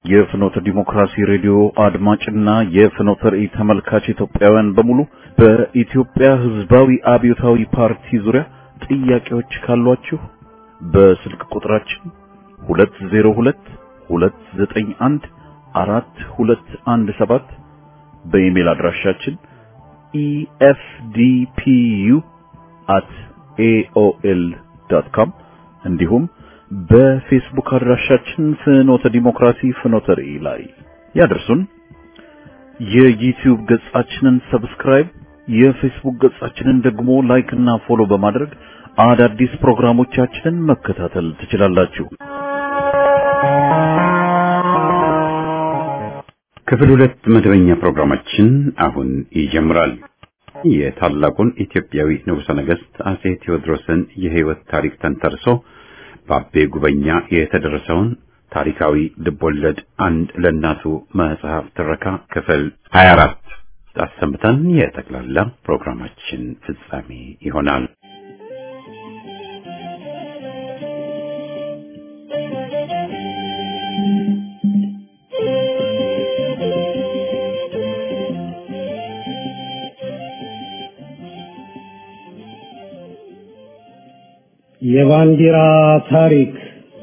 የፍኖተ ዲሞክራሲ ሬዲዮ አድማጭና የፍኖተ ራእይ ተመልካች ኢትዮጵያውያን በሙሉ በኢትዮጵያ ሕዝባዊ አብዮታዊ ፓርቲ ዙሪያ ጥያቄዎች ካሏችሁ በስልክ ቁጥራችን 202 291 4217 በኢሜል አድራሻችን efdpu@aol.com እንዲሁም በፌስቡክ አድራሻችን ፍኖተ ዲሞክራሲ ፍኖተ ራእይ ላይ ያደርሱን። የዩቲዩብ ገጻችንን ሰብስክራይብ፣ የፌስቡክ ገጻችንን ደግሞ ላይክ እና ፎሎ በማድረግ አዳዲስ ፕሮግራሞቻችንን መከታተል ትችላላችሁ። ክፍል ሁለት መደበኛ ፕሮግራማችን አሁን ይጀምራል። የታላቁን ኢትዮጵያዊ ንጉሠ ነገሥት አጼ ቴዎድሮስን የሕይወት ታሪክ ተንተርሶ በአቤ ጉበኛ የተደረሰውን ታሪካዊ ልቦለድ አንድ ለእናቱ መጽሐፍ ትረካ ክፍል 24 አሰምተን የጠቅላላ ፕሮግራማችን ፍጻሜ ይሆናል። የባንዲራ ታሪክ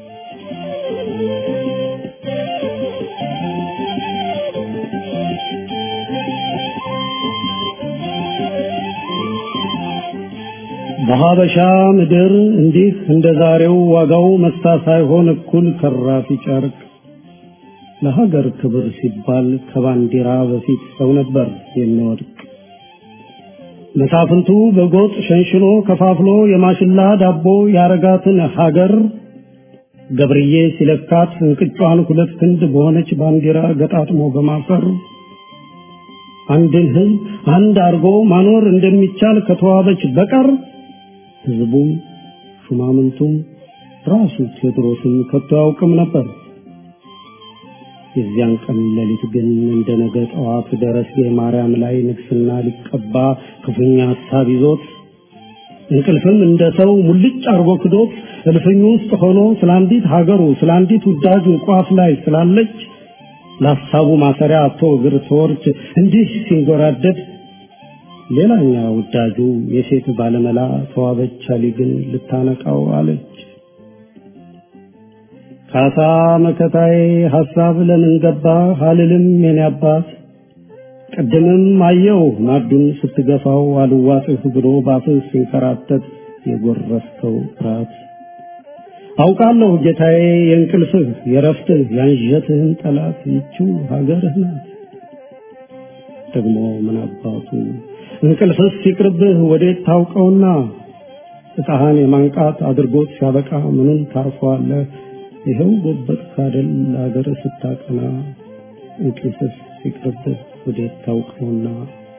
በሀበሻ ምድር እንዲህ እንደ ዛሬው ዋጋው መስታ ሳይሆን እኩል ከራፊ ጨርቅ ለሀገር ክብር ሲባል ከባንዲራ በፊት ሰው ነበር የሚወድቅ። መሳፍንቱ በጎጥ ሸንሽኖ ከፋፍሎ የማሽላ ዳቦ ያረጋትን ሀገር ገብርዬ ሲለካት እንቅጯን ሁለት ክንድ በሆነች ባንዲራ ገጣጥሞ በማፈር አንድን ሕዝብ አንድ አርጎ ማኖር እንደሚቻል ከተዋበች በቀር ሕዝቡም ሹማምንቱም ራሱ ቴዎድሮስም ከቶ ያውቅም ነበር። የዚያን ቀን ሌሊት ግን እንደ ነገ ጠዋት ደረስጌ ማርያም ላይ ንግስና ሊቀባ ክፉኛ ሀሳብ ይዞት እንቅልፍም እንደ ሰው ሙልጭ አርጎ ክዶት እልፍኙ ውስጥ ሆኖ ስለ አንዲት ሀገሩ ስለ አንዲት ውዳጁ ቋፍ ላይ ስላለች ለሀሳቡ ማሰሪያ አቶ እግር ተወርች እንዲህ ሲንጎራደድ ሌላኛ ውዳጁ የሴት ባለመላ ተዋበች አሊ ግን ልታነቃው አለች። ካሳ መከታዬ ሐሳብ ለምን ገባ አልልም የኔ አባት ቅድምም አየው ማዱን ስትገፋው አልዋጥህ ብሎ ባፍህ ሲንከራተት የጎረፍከው ፍርሃት አውቃለሁ ጌታዬ የእንቅልፍህ የረፍትህ ያንዠትህን ጠላት ይችው ሀገርህ ናት። ደግሞ ምን አባቱ እንቅልፍስ ሲቅርብህ ወዴት ታውቀውና እጣህን የማንቃት አድርጎት ሲያበቃ ምኑን ታርፈዋለህ? ይኸው ጎበጥ ካደል ለሀገር ስታቀና እንቅልፍስ ሲቅርብህ ወዴት ታውቀውና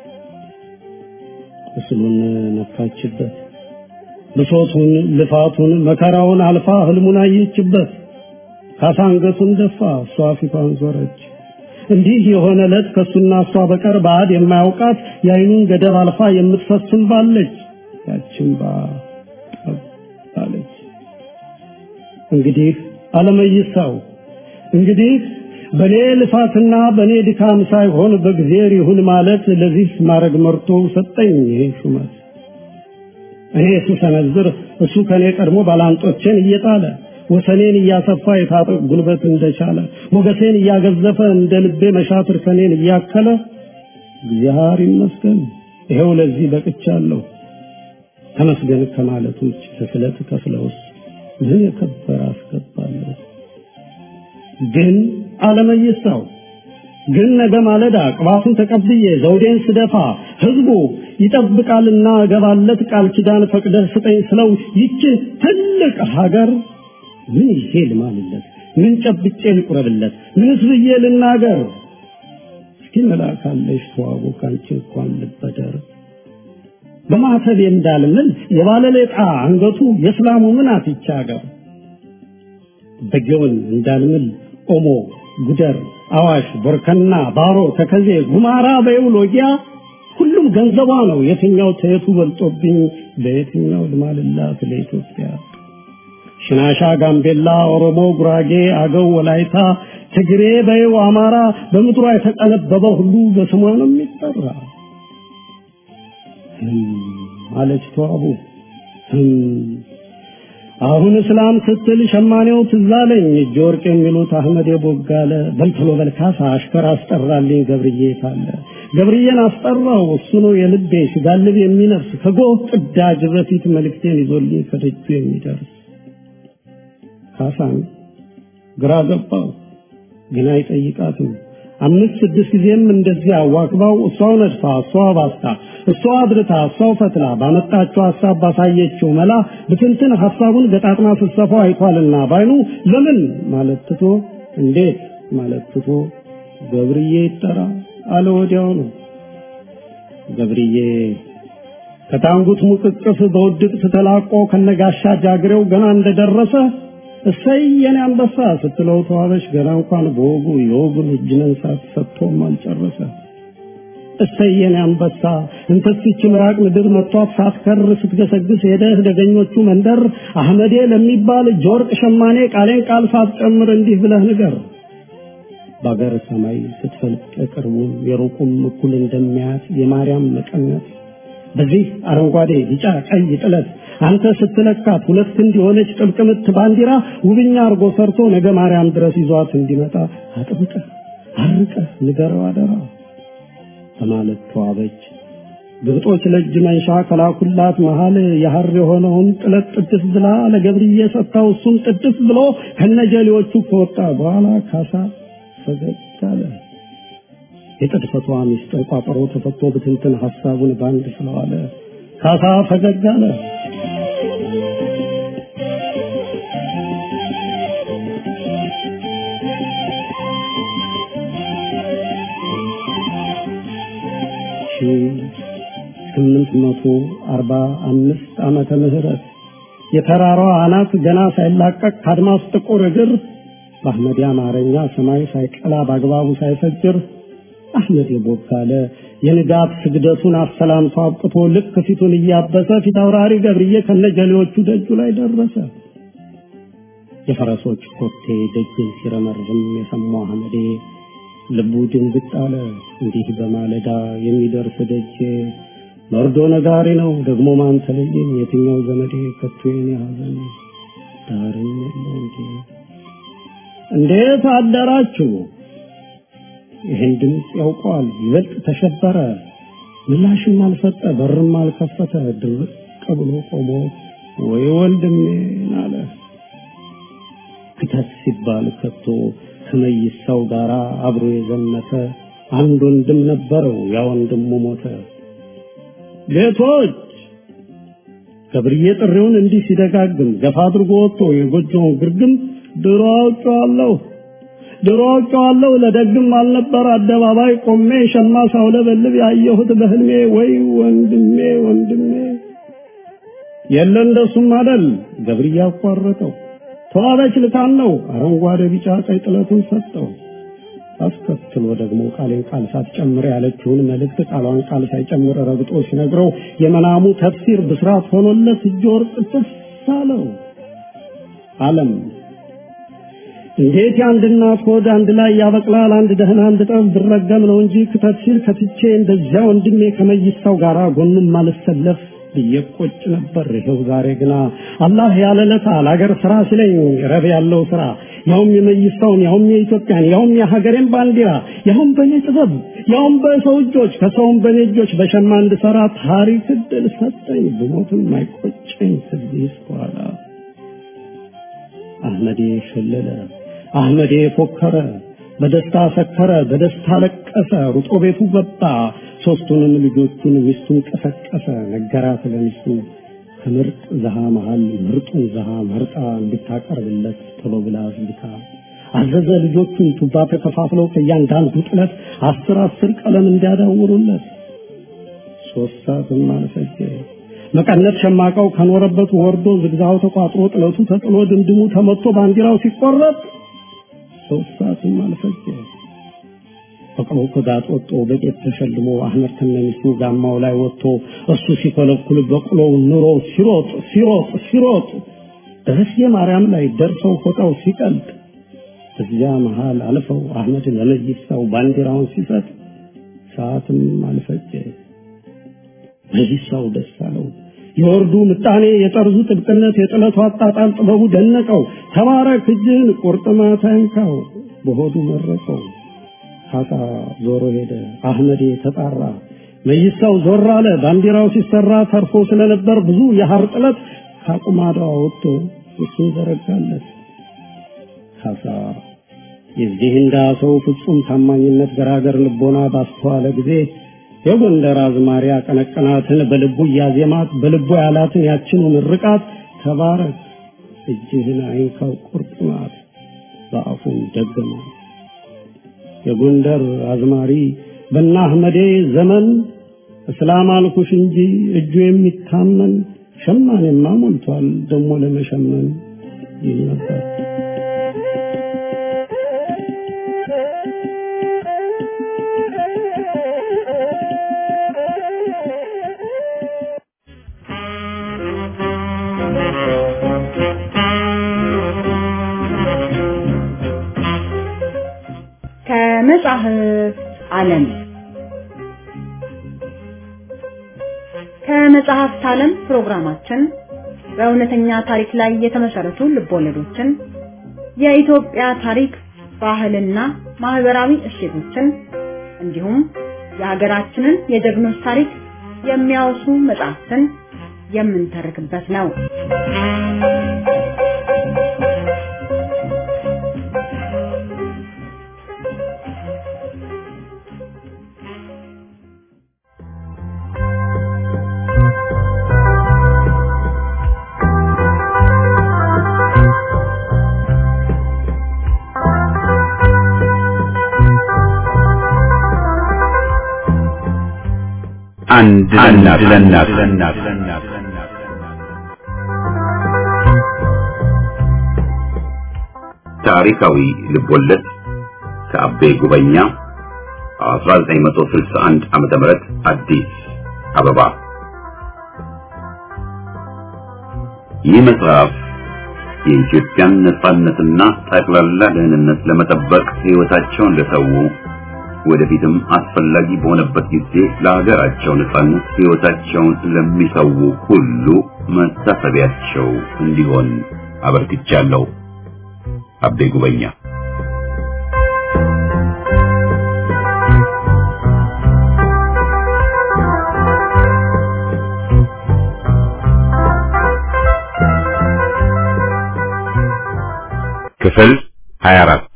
ቁስሉን ነካችበት ብሶቱን ልፋቱን መከራውን አልፋ ህልሙን አየችበት ካሳ አንገቱን ደፋ እሷ ፊቷን ዞረች እንዲህ የሆነ ዕለት ከሱና እሷ በቀር ባዕድ የማያውቃት የአይኑን ገደብ አልፋ የምትፈስም ባለች ያችን ባ ባለች እንግዲህ አለመይሳው እንግዲህ በኔ ልፋትና በኔ ድካም ሳይሆን በእግዚአብሔር ይሁን ማለት ለዚህ ማድረግ መርቶ ሰጠኝ ይሄ ሹመት እኔ ስሰነዝር እሱ ከኔ ቀድሞ ባላንጦቼን እየጣለ ወሰኔን እያሰፋ የታጠቅ ጉልበት እንደቻለ ሞገሴን እያገዘፈ እንደ ልቤ መሻትር ከኔን እያከለ እግዚአብሔር ይመስገን ይኸው ለዚህ በቅቻለሁ። ተመስገን ከማለት ውጭ ከስለት ከፍለውስ ምን የከበረ አስገባለሁ። ግን አለመይሳው ግን ነገ ማለዳ ቅባቱን ተቀብዬ ዘውዴን ስደፋ ህዝቡ ይጠብቃልና እገባለት ቃል ኪዳን ፈቅደህ ስጠኝ ስለው ይችን ትልቅ ሀገር ምን ይሄ ልማልለት? ምን ጨብጬ ልቁረብለት? ምንስ ብዬ ልናገር? እስኪ መላካለሽ ተዋቡ ካንቺ እንኳን ልበደር በማተብ እንዳልምል የባለሌጣ አንገቱ የእስላሙ ምን አትቻ ሀገር በጊዮን እንዳልምል ኦሞ ጉደር አዋሽ ቦርከና ባሮ ተከዜ ጉማራ በየውሎጊያ ሁሉም ገንዘቧ ነው የትኛው ተየቱ በልጦብኝ በየትኛው ልማልላት ለኢትዮጵያ ሽናሻ፣ ጋምቤላ፣ ኦሮሞ፣ ጉራጌ፣ አገው፣ ወላይታ፣ ትግሬ፣ በይው፣ አማራ በምድሯ የተቀነበበ ሁሉ በስሟ ነው የሚጠራ። አለች ተዋቡ አሁን እስላም ስትል ሸማኔው ትዝ አለኝ እጀ ወርቅ የሚሉት አህመድ የቦጋለ በልተሎ በልካሳ አሽከር አስጠራልኝ ገብርዬ ታለ ገብርዬን አስጠራው እሱ ነው የልቤ ሲጋልብ የሚነፍስ ከጎህ ቅዳጅ በፊት መልእክቴን ይዞልኝ ከደጁ የሚደርስ ካሳን ግራ ገባው ግን አይጠይቃትም አምስት ስድስት ጊዜም እንደዚህ አዋክባው እሷው ነድፋ እሷው ባስታ እሷው አድርታ እሷው ፈትላ ባመጣችው ሀሳብ ባሳየችው መላ ብትንትን ሀሳቡን ገጣጥማ ስትሰፋው አይቷልና ባይኑ ለምን ማለት ትቶ እንዴት ማለት ትቶ ገብርዬ ይጠራ አለ ወዲያው ነው ገብርዬ ከታንጉት ሙቅቅፍ በውድቅት ተላቆ ከነጋሻ ጃግሬው ገና እንደደረሰ እሰይ የኔ አንበሳ ስትለው ተዋበሽ ገና እንኳን በወጉ የወጉን እጅ መንሳት ሰጥቶም አልጨረሰ። እሰይ የኔ አንበሳ እንተስች ምራቅ ምድር መጥቷት ሳትከር ስትገሰግስ ሄደህ ደገኞቹ መንደር አህመዴ ለሚባል እጀ ወርቅ ሸማኔ ቃሌን ቃል ሳትጨምር እንዲህ ብለህ ንገር። በአገር ሰማይ ስትፈልቅ የቅርቡም የሩቁም እኩል እንደሚያት የማርያም መቀነት በዚህ አረንጓዴ ቢጫ ቀይ ጥለት አንተ ስትለካት ሁለት ክንድ የሆነች ጥብቅ ምት ባንዲራ ውብኛ አርጎ ሰርቶ ነገ ማርያም ድረስ ይዟት እንዲመጣ አጥብቀህ አርቀህ ንገረው አደራ በማለት ተዋበች። ግብጦች ለእጅ መንሻ ከላኩላት መሃል የሐር የሆነውን ጥለት ጥድፍ ብላ ለገብርዬ ሰጥታው እሱም ጥድፍ ብሎ ከነጀሌዎቹ ከወጣ በኋላ ካሳ ፈገግ አለ። የጥድፈቷ ሚስጥር ቋጠሮ ተፈቶ ብትንትን ሐሳቡን ባንድ ስለዋለ ካሳ ፈገግ አለ። ስምንት መቶ አርባ አምስት ዓመተ ምህረት የተራራዋ አናት ገና ሳይላቀቅ ከአድማስ ጥቁር እግር በአህመድ አማርኛ ሰማይ ሳይቀላ በአግባቡ ሳይፈጅር አህመድ የቦካለ የንጋት ስግደቱን አሰላምቶ አብቅቶ ልክ ፊቱን እያበሰ ፊት አውራሪ ገብርዬ ከነጀሌዎቹ ደጁ ላይ ደረሰ። የፈረሶች ኮቴ ደጅን ሲረመርም የሰማው አህመዴ ልቡ ድንግጥ አለ። እንዲህ በማለዳ የሚደርስ ደጄ መርዶ ነጋሪ ነው ደግሞ ማን ተለየኝ? የትኛው ዘመዴ ከቶ የኔ ሐዘን ዳርም የለው እንዴ? እንዴት አደራችሁ? ይህን ድምፅ ያውቀዋል። ይበልጥ ተሸበረ። ምላሽም አልሰጠ፣ በርም አልከፈተ። ድርቅ ብሎ ቆሞ ወይ ወንድሜን አለ። ክተት ሲባል ከቶ ከመይሳው ጋር አብሮ የዘመተ አንድ ወንድም ነበረው። ያ ወንድሙ ሞተ። ጌቶች ገብርዬ ጥሪውን እንዲህ ሲደጋግም ገፋ አድርጎ ወጥቶ የጎጆውን ግርግም ድሮ አውቄዋለሁ ድሮ አውቄዋለሁ ለደግም አልነበር አደባባይ ቆሜ ሸማ ሳውለበልብ ያየሁት በህልሜ ወይ ወንድሜ ወንድሜ የለ እንደሱም አደል ገብርዬ አቋረጠው ተዋበች ልታን ነው አረንጓዴ ቢጫ ቀይ ጥለቱን ሰጠው አስከትሎ ደግሞ ቃሌን ቃል ሳትጨምር ያለችውን መልእክት ቃሏን ቃል ሳይጨምር ረግጦ ሲነግረው የመናሙ ተፍሲር ብስራት ሆኖለት እጅ ወርቅ ትስ አለው አለም እንዴት የአንድ እናት ሆድ አንድ ላይ ያበቅላል? አንድ ደህና አንድ ጠብ ብረገም ነው እንጂ ክተት ሲል ከትቼ እንደዚያ ወንድሜ ከመይሳው ጋር ጎኑም ማልሰለፍ ብዬ ቆጭ ነበር። ይኸው ዛሬ ግና አላህ ያለለታ ለአገር ስራ ሲለኝ ረብ ያለው ስራ ያውም የመይሳውን ያውም የኢትዮጵያን ያውም የሀገሬን ባንዲራ ያውም በእኔ ጥበብ ያውም በሰው እጆች ከሰውም በእኔ እጆች በሸማ እንድሰራ ታሪክ እድል ሰጠኝ። ብሞትም አይቆጨኝ ከዚህ በኋላ አህመዴ ሸለለ፣ አህመዴ ፎከረ፣ በደስታ ሰከረ፣ በደስታ ለቀሰ፣ ሩጦ ቤቱ ገባ። ሶስቱንም ልጆቹን ሚስቱን ቀሰቀሰ፣ ነገራት ለሚስቱ ከምርጥ ዘሃ መሃል ምርጡን ዘሃ መርጣ እንድታቀርብለት ቶሎ ብላ አዝግታ አዘዘ። ልጆቹን ቱባ ተከፋፍለው ከእያንዳንዱ ጥለት አስር አስር ቀለም እንዲያዳውሩለት ሶስት ሰዓትም አልፈጀ። መቀነት ሸማቃው ከኖረበት ወርዶ ዝግዛው ተቋጥሮ ጥለቱ ተጥሎ ድምድሙ ተመቶ ባንዲራው ሲቆረጥ ሶስት ሰዓትም አልፈጀ። በቅሎ ከጋጥ ወጥቶ በቄት ተሸልሞ አህመድ ከነሚስቱ ጋማው ላይ ወጥቶ እሱ ሲኮለኩል በቅሎው ኑሮ ሲሮጥ ሲሮጥ ሲሮጥ ደረሴ ማርያም ላይ ደርሰው ፎጣው ሲቀልጥ እዚያ መሃል አልፈው አህመድ ለመይሳው ባንዲራውን ሲሰጥ ሰዓትም አልፈጀ። መይሳው ደስ አለው። የወርዱ ምጣኔ፣ የጠርዙ ጥብቅነት፣ የጥለቱ አጣጣል ጥበቡ ደነቀው። ተባረክ እጅህን ቁርጥማት አይንካው በሆዱ መረቀው። ካሳ ዞሮ ሄደ። አህመዴ ተጣራ። መይሳው ዞር አለ። ባንዲራው ሲሰራ ተርፎ ስለነበር ብዙ የሐር ጥለት ካቁማዳው ወጥቶ እሱን ዘረጋለት። ካሳ የዚህ እንዳ ሰው ፍጹም ታማኝነት ገራገር ልቦና ባስተዋለ ጊዜ የጎንደር አዝማሪ ቀነቀናትን በልቡ እያዜማት በልቡ ያላትን ያችኑ ምርቃት ተባረክ እጅህን አይንካው ቁርጥማት በአፉን ደገመ። የጎንደር አዝማሪ በና አህመዴ ዘመን እስላም አልኩሽ እንጂ እጁ የሚታመን ሸማኔማ ሞልቷል ደሞ ለመሸመን ይል ነበር። ከመጽሐፍ ዓለም ከመጽሐፍት ዓለም ፕሮግራማችን በእውነተኛ ታሪክ ላይ የተመሰረቱ ልቦለዶችን፣ የኢትዮጵያ ታሪክ፣ ባህልና ማህበራዊ እሴቶችን እንዲሁም የሀገራችንን የጀግኖች ታሪክ የሚያወሱ መጽሐፍትን የምንተርክበት ነው። አንድ ለእናት ለእናት ታሪካዊ ልቦለድ ከአቤ ጉበኛ 1961 ዓመተ ምህረት አዲስ አበባ። ይህ መጽሐፍ የኢትዮጵያን ነጻነትና ጠቅላላ ደህንነት ለመጠበቅ ሕይወታቸውን ለሰው ወደፊትም አስፈላጊ በሆነበት ጊዜ ለሀገራቸው ነጻነት ሕይወታቸውን ለሚሰው ሁሉ መታሰቢያቸው እንዲሆን አበርክቻለሁ። አቤ ጉበኛ ክፍል 24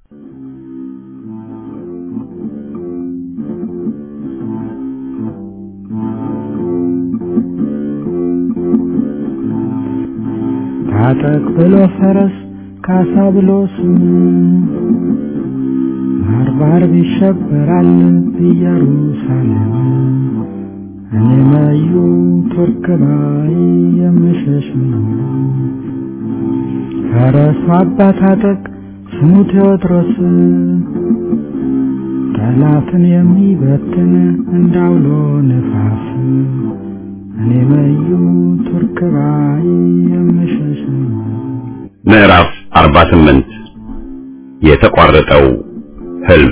ታጠቅ ብሎ ፈረስ ካሳ ብሎ ስም ባርባር ይሸበራል ኢየሩሳሌም እኔ መዩ ቱርክ ባይ የምሸሽ ነው ፈረሱ አባ ታጠቅ ስሙ ቴዎድሮስ ጠላትን የሚበትን እንዳውሎ ነፋስ እኔ መዩ ቱርክ ባይ የምሸሽ ነው ምዕራፍ 48 የተቋረጠው ህልም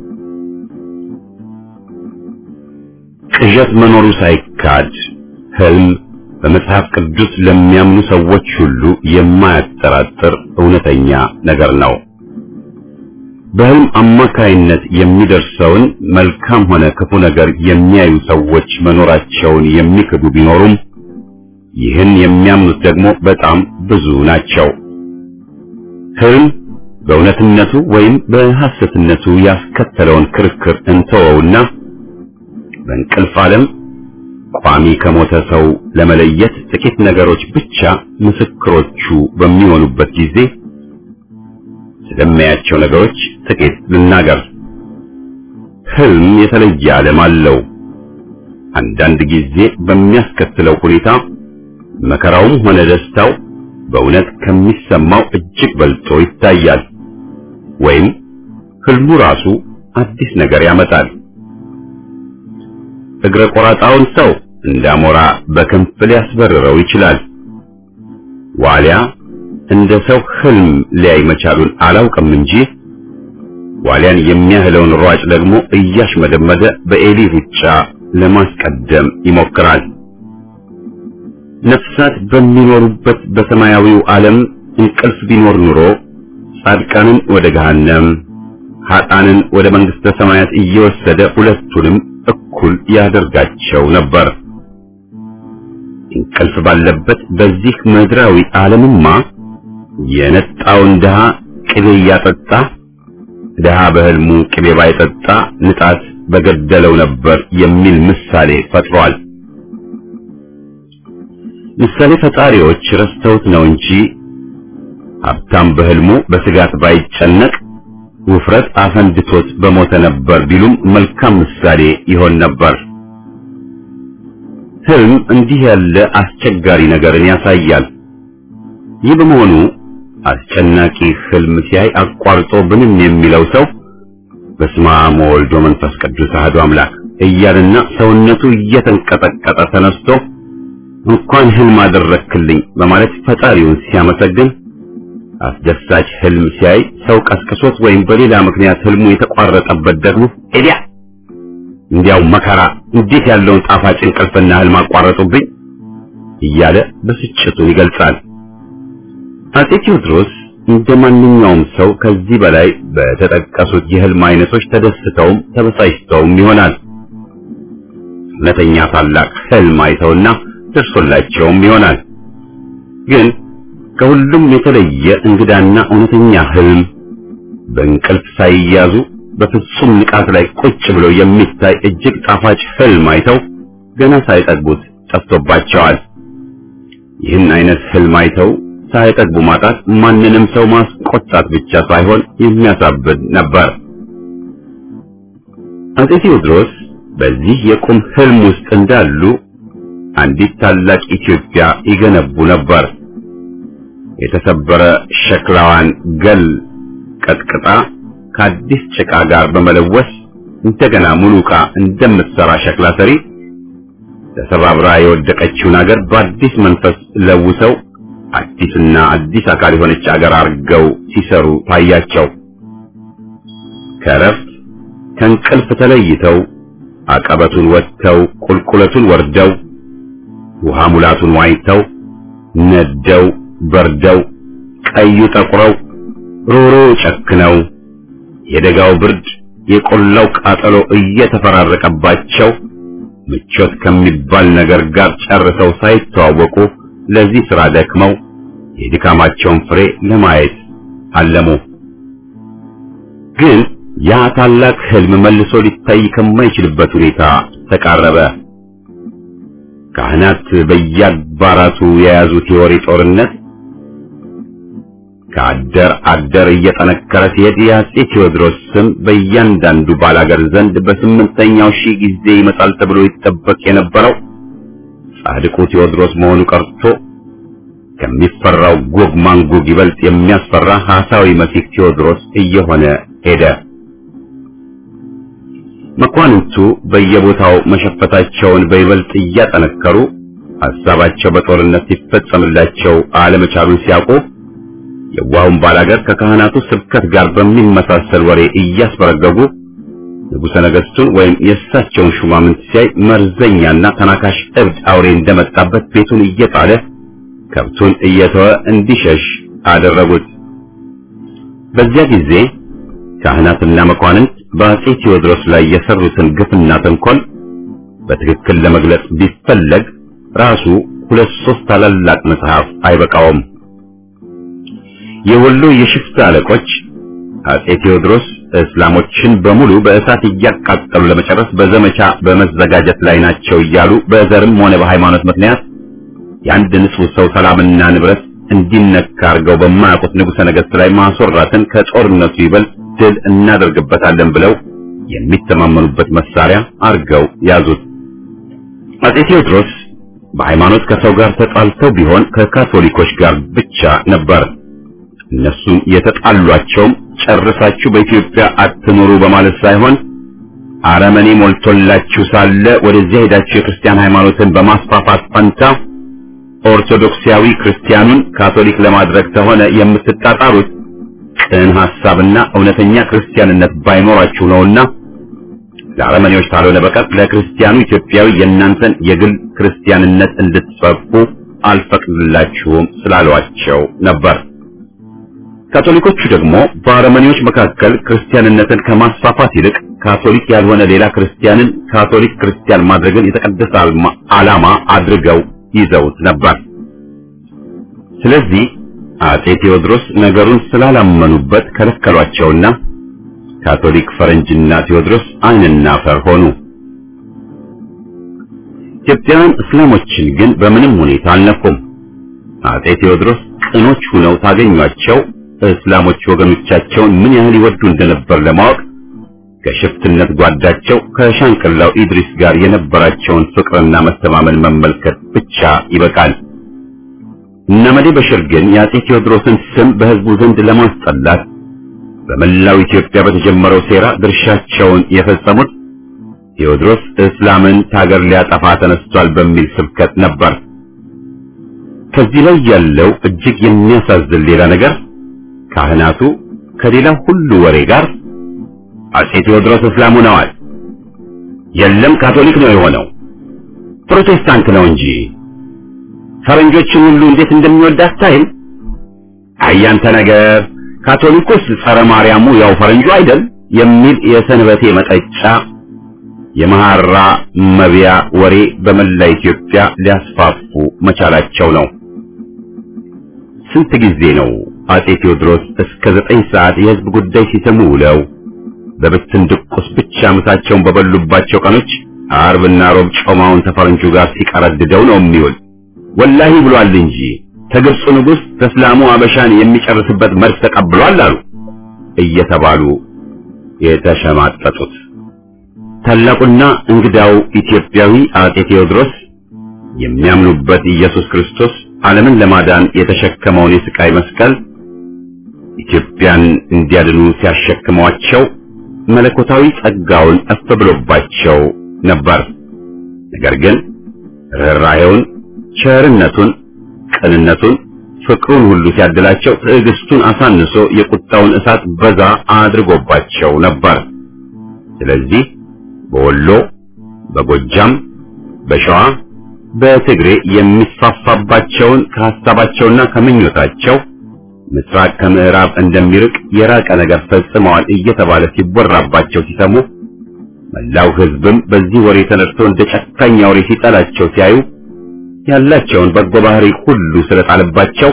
ቅዠት መኖሩ ሳይካድ ህልም በመጽሐፍ ቅዱስ ለሚያምኑ ሰዎች ሁሉ የማያጠራጥር እውነተኛ ነገር ነው። በህልም አማካይነት የሚደርሰውን መልካም ሆነ ክፉ ነገር የሚያዩ ሰዎች መኖራቸውን የሚክዱ ቢኖሩም ይህን የሚያምኑት ደግሞ በጣም ብዙ ናቸው። ህልም በእውነትነቱ ወይም በሐሰትነቱ ያስከተለውን ክርክር እንተወውና በእንቅልፍ ዓለም ቋሚ ከሞተ ሰው ለመለየት ጥቂት ነገሮች ብቻ ምስክሮቹ በሚሆኑበት ጊዜ ስለሚያያቸው ነገሮች ጥቂት ልናገር። ህልም የተለየ ዓለም አለው። አንዳንድ ጊዜ በሚያስከትለው ሁኔታ መከራውም ሆነ ደስታው በእውነት ከሚሰማው እጅግ በልጦ ይታያል። ወይም ህልሙ ራሱ አዲስ ነገር ያመጣል። እግረ ቆራጣውን ሰው እንዳሞራ በክንፍ ሊያስበርረው ይችላል። ዋሊያ እንደ ሰው ህልም ሊያይ መቻሉን አላውቅም እንጂ ዋሊያን የሚያህለውን ሯጭ ደግሞ እያሽመደመደ በኤሊ ሩጫ ለማስቀደም ይሞክራል። ነፍሳት በሚኖሩበት በሰማያዊው ዓለም እንቅልፍ ቢኖር ኑሮ ጻድቃንን ወደ ገሃነም ኃጣንን ወደ መንግስተ ሰማያት እየወሰደ ሁለቱንም እኩል ያደርጋቸው ነበር። እንቅልፍ ባለበት በዚህ ምድራዊ ዓለምማ የነጣውን ድሃ ቅቤ እያጠጣ ድሃ በህልሙ ቅቤ ባይጠጣ ንጣት በገደለው ነበር የሚል ምሳሌ ፈጥሯል። ምሳሌ ፈጣሪዎች ረስተውት ነው እንጂ ሀብታም በህልሙ በስጋት ባይጨነቅ ውፍረት አፈንድቶት በሞተ ነበር ቢሉም መልካም ምሳሌ ይሆን ነበር። ህልም እንዲህ ያለ አስቸጋሪ ነገርን ያሳያል። ይህ በመሆኑ አስጨናቂ ህልም ሲያይ አቋርጦ ብንም የሚለው ሰው በስመ አብ ወወልድ ወመንፈስ ቅዱስ አሐዱ አምላክ እያለና ሰውነቱ እየተንቀጠቀጠ ተነስቶ እንኳን ህልም አደረክልኝ በማለት ፈጣሪውን ሲያመሰግን አስደሳች ህልም ሲያይ ሰው ቀስቅሶት ወይም በሌላ ምክንያት ህልሙ የተቋረጠበት ደግሞ ኤዲያ እንዲያው መከራ እንዴት ያለውን ጣፋጭ እንቅልፍና ህልም አቋረጡብኝ እያለ ብስጭቱን ይገልጻል። አጼ ቴዎድሮስ እንደ ማንኛውም ሰው ከዚህ በላይ በተጠቀሱት የህልም አይነቶች ተደስተውም ተበሳጭተውም ይሆናል። እውነተኛ ታላቅ ህልም አይተውና ደርሶላቸውም ይሆናል። ግን ከሁሉም የተለየ እንግዳና እውነተኛ ህልም በእንቅልፍ ሳይያዙ በፍጹም ንቃት ላይ ቁጭ ብለው የሚታይ እጅግ ጣፋጭ ህልም አይተው ገና ሳይጠግቡት ጠፍቶባቸዋል። ይህን አይነት ህልም አይተው ሳይጠግቡ ማጣት ማንንም ሰው ማስቆጣት ብቻ ሳይሆን የሚያሳብድ ነበር። አጼ ቴዎድሮስ በዚህ የቁም ህልም ውስጥ እንዳሉ አንዲት ታላቅ ኢትዮጵያ ይገነቡ ነበር። የተሰበረ ሸክላዋን ገል ቀጥቅጣ ከአዲስ ጭቃ ጋር በመለወስ እንደገና ሙሉ ዕቃ እንደምትሰራ ሸክላ ሰሪ ተሰባብራ የወደቀችውን አገር በአዲስ መንፈስ ለውሰው አዲስና አዲስ አካል የሆነች አገር አርገው ሲሰሩ ታያቸው። ከረፍት ከእንቅልፍ ተለይተው አቀበቱን ወጥተው ቁልቁለቱን ወርደው ውሃ ሙላቱን ዋኝተው ነደው በርደው ቀዩ ጠቁረው ሮሮ ጨክነው የደጋው ብርድ የቆላው ቃጠሎ እየተፈራረቀባቸው ምቾት ከሚባል ነገር ጋር ጨርሰው ሳይተዋወቁ ለዚህ ሥራ ደክመው የድካማቸውን ፍሬ ለማየት አለሙ። ግን ያ ታላቅ ህልም መልሶ ሊታይ ከማይችልበት ሁኔታ ተቃረበ። ካህናት በየአድባራቱ የያዙት የወሬ ጦርነት ከአደር አደር እየጠነከረ ሲሄድ የአፄ ቴዎድሮስ ስም በእያንዳንዱ ባላገር ዘንድ በስምንተኛው ሺህ ጊዜ ይመጣል ተብሎ ይጠበቅ የነበረው ጻድቁ ቴዎድሮስ መሆኑ ቀርቶ ከሚፈራው ጎግ ማንጎግ ይበልጥ የሚያስፈራ ሐሳዊ መሲህ ቴዎድሮስ እየሆነ ሄደ። መኳንንቱ በየቦታው መሸፈታቸውን በይበልጥ እያጠነከሩ ሐሳባቸው በጦርነት ሲፈጸምላቸው አለመቻሉን ሲያውቁ የዋሁን ባላገር ከካህናቱ ስብከት ጋር በሚመሳሰል ወሬ እያስበረገጉ ንጉሠ ነገሥቱን ወይም የእሳቸውን ሹማምንት ሲያይ መርዘኛና ተናካሽ እብድ አውሬ እንደመጣበት ቤቱን እየጣለ ከብቱን እየተወ እንዲሸሽ አደረጉት። በዚያ ጊዜ ካህናትና መኳንንት በአፄ ቴዎድሮስ ላይ የሰሩትን ግፍና ተንኮል በትክክል ለመግለጽ ቢፈለግ ራሱ ሁለት ሶስት ታላላቅ መጽሐፍ አይበቃውም። የወሎ የሽፍታ አለቆች አፄ ቴዎድሮስ እስላሞችን በሙሉ በእሳት እያቃጠሉ ለመጨረስ በዘመቻ በመዘጋጀት ላይ ናቸው እያሉ በዘርም ሆነ በሃይማኖት ምክንያት የአንድ ንጹሕ ሰው ሰላምና ንብረት እንዲነካ አድርገው በማያውቁት ንጉሠ ነገሥት ላይ ማስወራትን ከጦርነቱ ይበልጥ ድል እናደርግበታለን ብለው የሚተማመኑበት መሳሪያ አድርገው ያዙት። አፄ ቴዎድሮስ በሃይማኖት ከሰው ጋር ተጣልተው ቢሆን ከካቶሊኮች ጋር ብቻ ነበር። እነሱም የተጣሏቸውም ጨርሳችሁ በኢትዮጵያ አትኖሩ በማለት ሳይሆን አረመኔ ሞልቶላችሁ ሳለ ወደዚያ ሄዳችሁ የክርስቲያን ሃይማኖትን በማስፋፋት ፈንታ ኦርቶዶክሳዊ ክርስቲያኑን ካቶሊክ ለማድረግ ተሆነ የምትጣጣሩት ቅን ሐሳብና እውነተኛ ክርስቲያንነት ባይኖራችሁ ነውና ለአረመኔዎች ካልሆነ በቀር ለክርስቲያኑ ኢትዮጵያዊ የእናንተን የግል ክርስቲያንነት እንድትሰብኩ አልፈቅድላችሁም ስላሏቸው ነበር። ካቶሊኮቹ ደግሞ በአረመኔዎች መካከል ክርስቲያንነትን ከማስፋፋት ይልቅ ካቶሊክ ያልሆነ ሌላ ክርስቲያንን ካቶሊክ ክርስቲያን ማድረግን የተቀደሰ ዓላማ አድርገው ይዘውት ነበር። ስለዚህ አጼ ቴዎድሮስ ነገሩን ስላላመኑበት ከለከሏቸውና ካቶሊክ ፈረንጅና ቴዎድሮስ ዓይንና አፈር ሆኑ። ኢትዮጵያውያን እስላሞችን ግን በምንም ሁኔታ አልነኩም። አጼ ቴዎድሮስ ቅኖች ሁነው ታገኟቸው እስላሞች ወገኖቻቸውን ምን ያህል ይወዱ እንደነበር ለማወቅ ከሽፍትነት ጓዳቸው ከሻንቅላው ኢድሪስ ጋር የነበራቸውን ፍቅርና መተማመን መመልከት ብቻ ይበቃል። እነመዴ በሽር ግን የአጼ ቴዎድሮስን ስም በሕዝቡ ዘንድ ለማስጠላት በመላው ኢትዮጵያ በተጀመረው ሴራ ድርሻቸውን የፈጸሙት ቴዎድሮስ እስላምን ታገር ሊያጠፋ ተነስቷል በሚል ስብከት ነበር። ከዚህ ላይ ያለው እጅግ የሚያሳዝን ሌላ ነገር ካህናቱ ከሌላው ሁሉ ወሬ ጋር አጼ ቴዎድሮስ እስላም ሆነዋል፣ የለም ካቶሊክ ነው የሆነው፣ ፕሮቴስታንት ነው እንጂ ፈረንጆችን ሁሉ እንዴት እንደሚወድ አታይም? አያንተ ነገር ካቶሊኩስ ጸረ ማርያሙ ያው ፈረንጁ አይደል የሚል የሰንበቴ መጠጫ የመሐራ መቢያ ወሬ በመላ ኢትዮጵያ ሊያስፋፉ መቻላቸው ነው። ስንት ጊዜ ነው አጼ ቴዎድሮስ እስከ ዘጠኝ ሰዓት የሕዝብ ጉዳይ ሲሰሙ ውለው በብትን ድቁስ ብቻ ምሳቸውን በበሉባቸው ቀኖች አርብና ሮብ ጮማውን ተፈረንጁ ጋር ሲቀረድደው ነው የሚውል። ወላሂ ብሏል እንጂ ከግብፁ ንጉሥ ከእስላሙ አበሻን የሚጨርስበት መርስ ተቀብሏል አሉ እየተባሉ የተሸማጠጡት ታላቁና እንግዳው ኢትዮጵያዊ አጼ ቴዎድሮስ የሚያምኑበት ኢየሱስ ክርስቶስ ዓለምን ለማዳን የተሸከመውን የስቃይ መስቀል ኢትዮጵያን እንዲያድኑ ሲያሸክሟቸው መለኮታዊ ጸጋውን እፍ ብሎባቸው ነበር። ነገር ግን ርኅራኄውን፣ ቸርነቱን፣ ቅንነቱን፣ ፍቅሩን ሁሉ ሲያድላቸው ትዕግስቱን አሳንሶ የቁጣውን እሳት በዛ አድርጎባቸው ነበር። ስለዚህ በወሎ፣ በጎጃም፣ በሸዋ፣ በትግሬ የሚስፋፋባቸውን ከሐሳባቸውና ከምኞታቸው ምስራቅ ከምዕራብ እንደሚርቅ የራቀ ነገር ፈጽመዋል እየተባለ ሲወራባቸው ሲሰሙ መላው ሕዝብም በዚህ ወሬ ተነድቶ እንደ ጨካኝ አውሬ ሲጠላቸው ሲያዩ ያላቸውን በጎ ባህሪ ሁሉ ስለጣለባቸው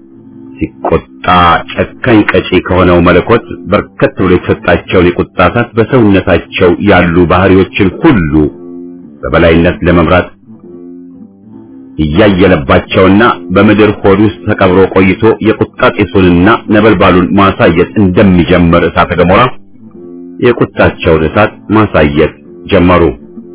ሲቆጣ ጨካኝ ቀጪ ከሆነው መለኮት በርከት ብሎ የተሰጣቸውን የቁጣ እሳት በሰውነታቸው ያሉ ባህሪዎችን ሁሉ በበላይነት ለመምራት እያየለባቸውና በምድር ሆድ ውስጥ ተቀብሮ ቆይቶ የቁጣ ጢሱንና ነበልባሉን ማሳየት እንደሚጀምር እሳተ ገሞራ የቁጣቸውን እሳት ማሳየት ጀመሩ።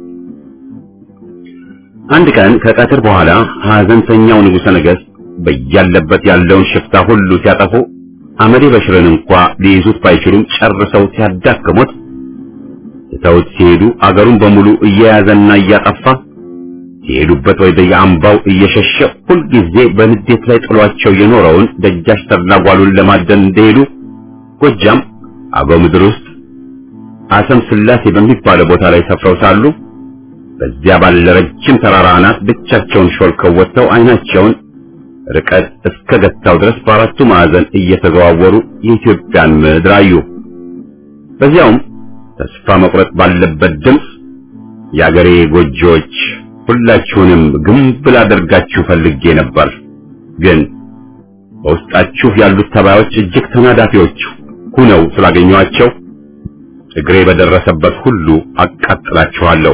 አንድ ቀን ከቀትር በኋላ ሐዘንተኛው ንጉሠ ነገሥት በያለበት ያለውን ሽፍታ ሁሉ ሲያጠፉ አመዴ በሽርን እንኳ ሊይዙት ባይችሉም ጨርሰው ሲያዳክሙት ትተውት ሲሄዱ አገሩን በሙሉ እየያዘና እያጠፋ ሲሄዱበት ወደ የአምባው እየሸሸ ሁልጊዜ በንዴት ላይ ጥሏቸው የኖረውን ደጃች ተድላጓሉን ለማደን እንደሄዱ ጎጃም አገው ምድር ውስጥ አሰም ስላሴ በሚባለው ቦታ ላይ ሰፍረው ሳሉ በዚያ ባለ ረጅም ተራራ አናት ብቻቸውን ሾልከው ወጥተው ዓይናቸውን ርቀት እስከ ገታው ድረስ በአራቱ ማዕዘን እየተዘዋወሩ የኢትዮጵያን ምድር አዩ። በዚያውም ተስፋ መቁረጥ ባለበት ድምፅ የአገሬ ጎጆዎች ሁላችሁንም ግንብ ላደርጋችሁ ፈልጌ ነበር፣ ግን በውስጣችሁ ያሉት ተባዮች እጅግ ተናዳፊዎች ሁነው ስላገኘኋቸው እግሬ በደረሰበት ሁሉ አቃጥላችኋለሁ።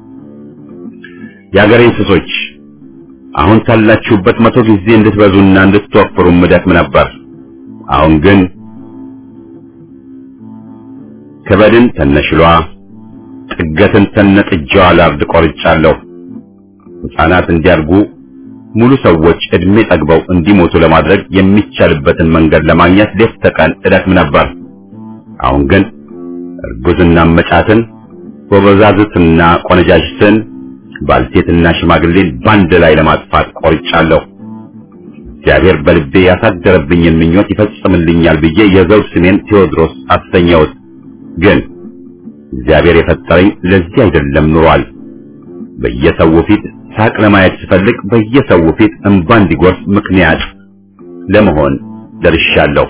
የአገሬ እንስሶች አሁን ካላችሁበት መቶ ጊዜ እንድትበዙና እንድትወፍሩ ምደክም ነበር። አሁን ግን ከበድን ተነሽሏ ጥገትን ተነጥጃዋ ላርድ ቆርጫለሁ። ሕፃናት እንዲያድጉ ሙሉ ሰዎች እድሜ ጠግበው እንዲሞቱ ለማድረግ የሚቻልበትን መንገድ ለማግኘት ሌት ተቀን እደክም ነበር። አሁን ግን እርጉዝና መጫትን፣ ጎበዛዝትና ቆነጃጅትን፣ ባልቴትና ሽማግሌን ባንድ ላይ ለማጥፋት ቆርጫለሁ። እግዚአብሔር በልቤ ያሳደረብኝን ምኞት ይፈጽምልኛል ብዬ የዘውድ ስሜን ቴዎድሮስ አሰኘሁት። ግን እግዚአብሔር የፈጠረኝ ለዚህ አይደለም ኑሯል። በየሰው ፊት ሳቅ ለማየት ስፈልግ በየሰው ፊት እንባ እንዲጎርፍ ምክንያት ለመሆን ደርሻለሁ።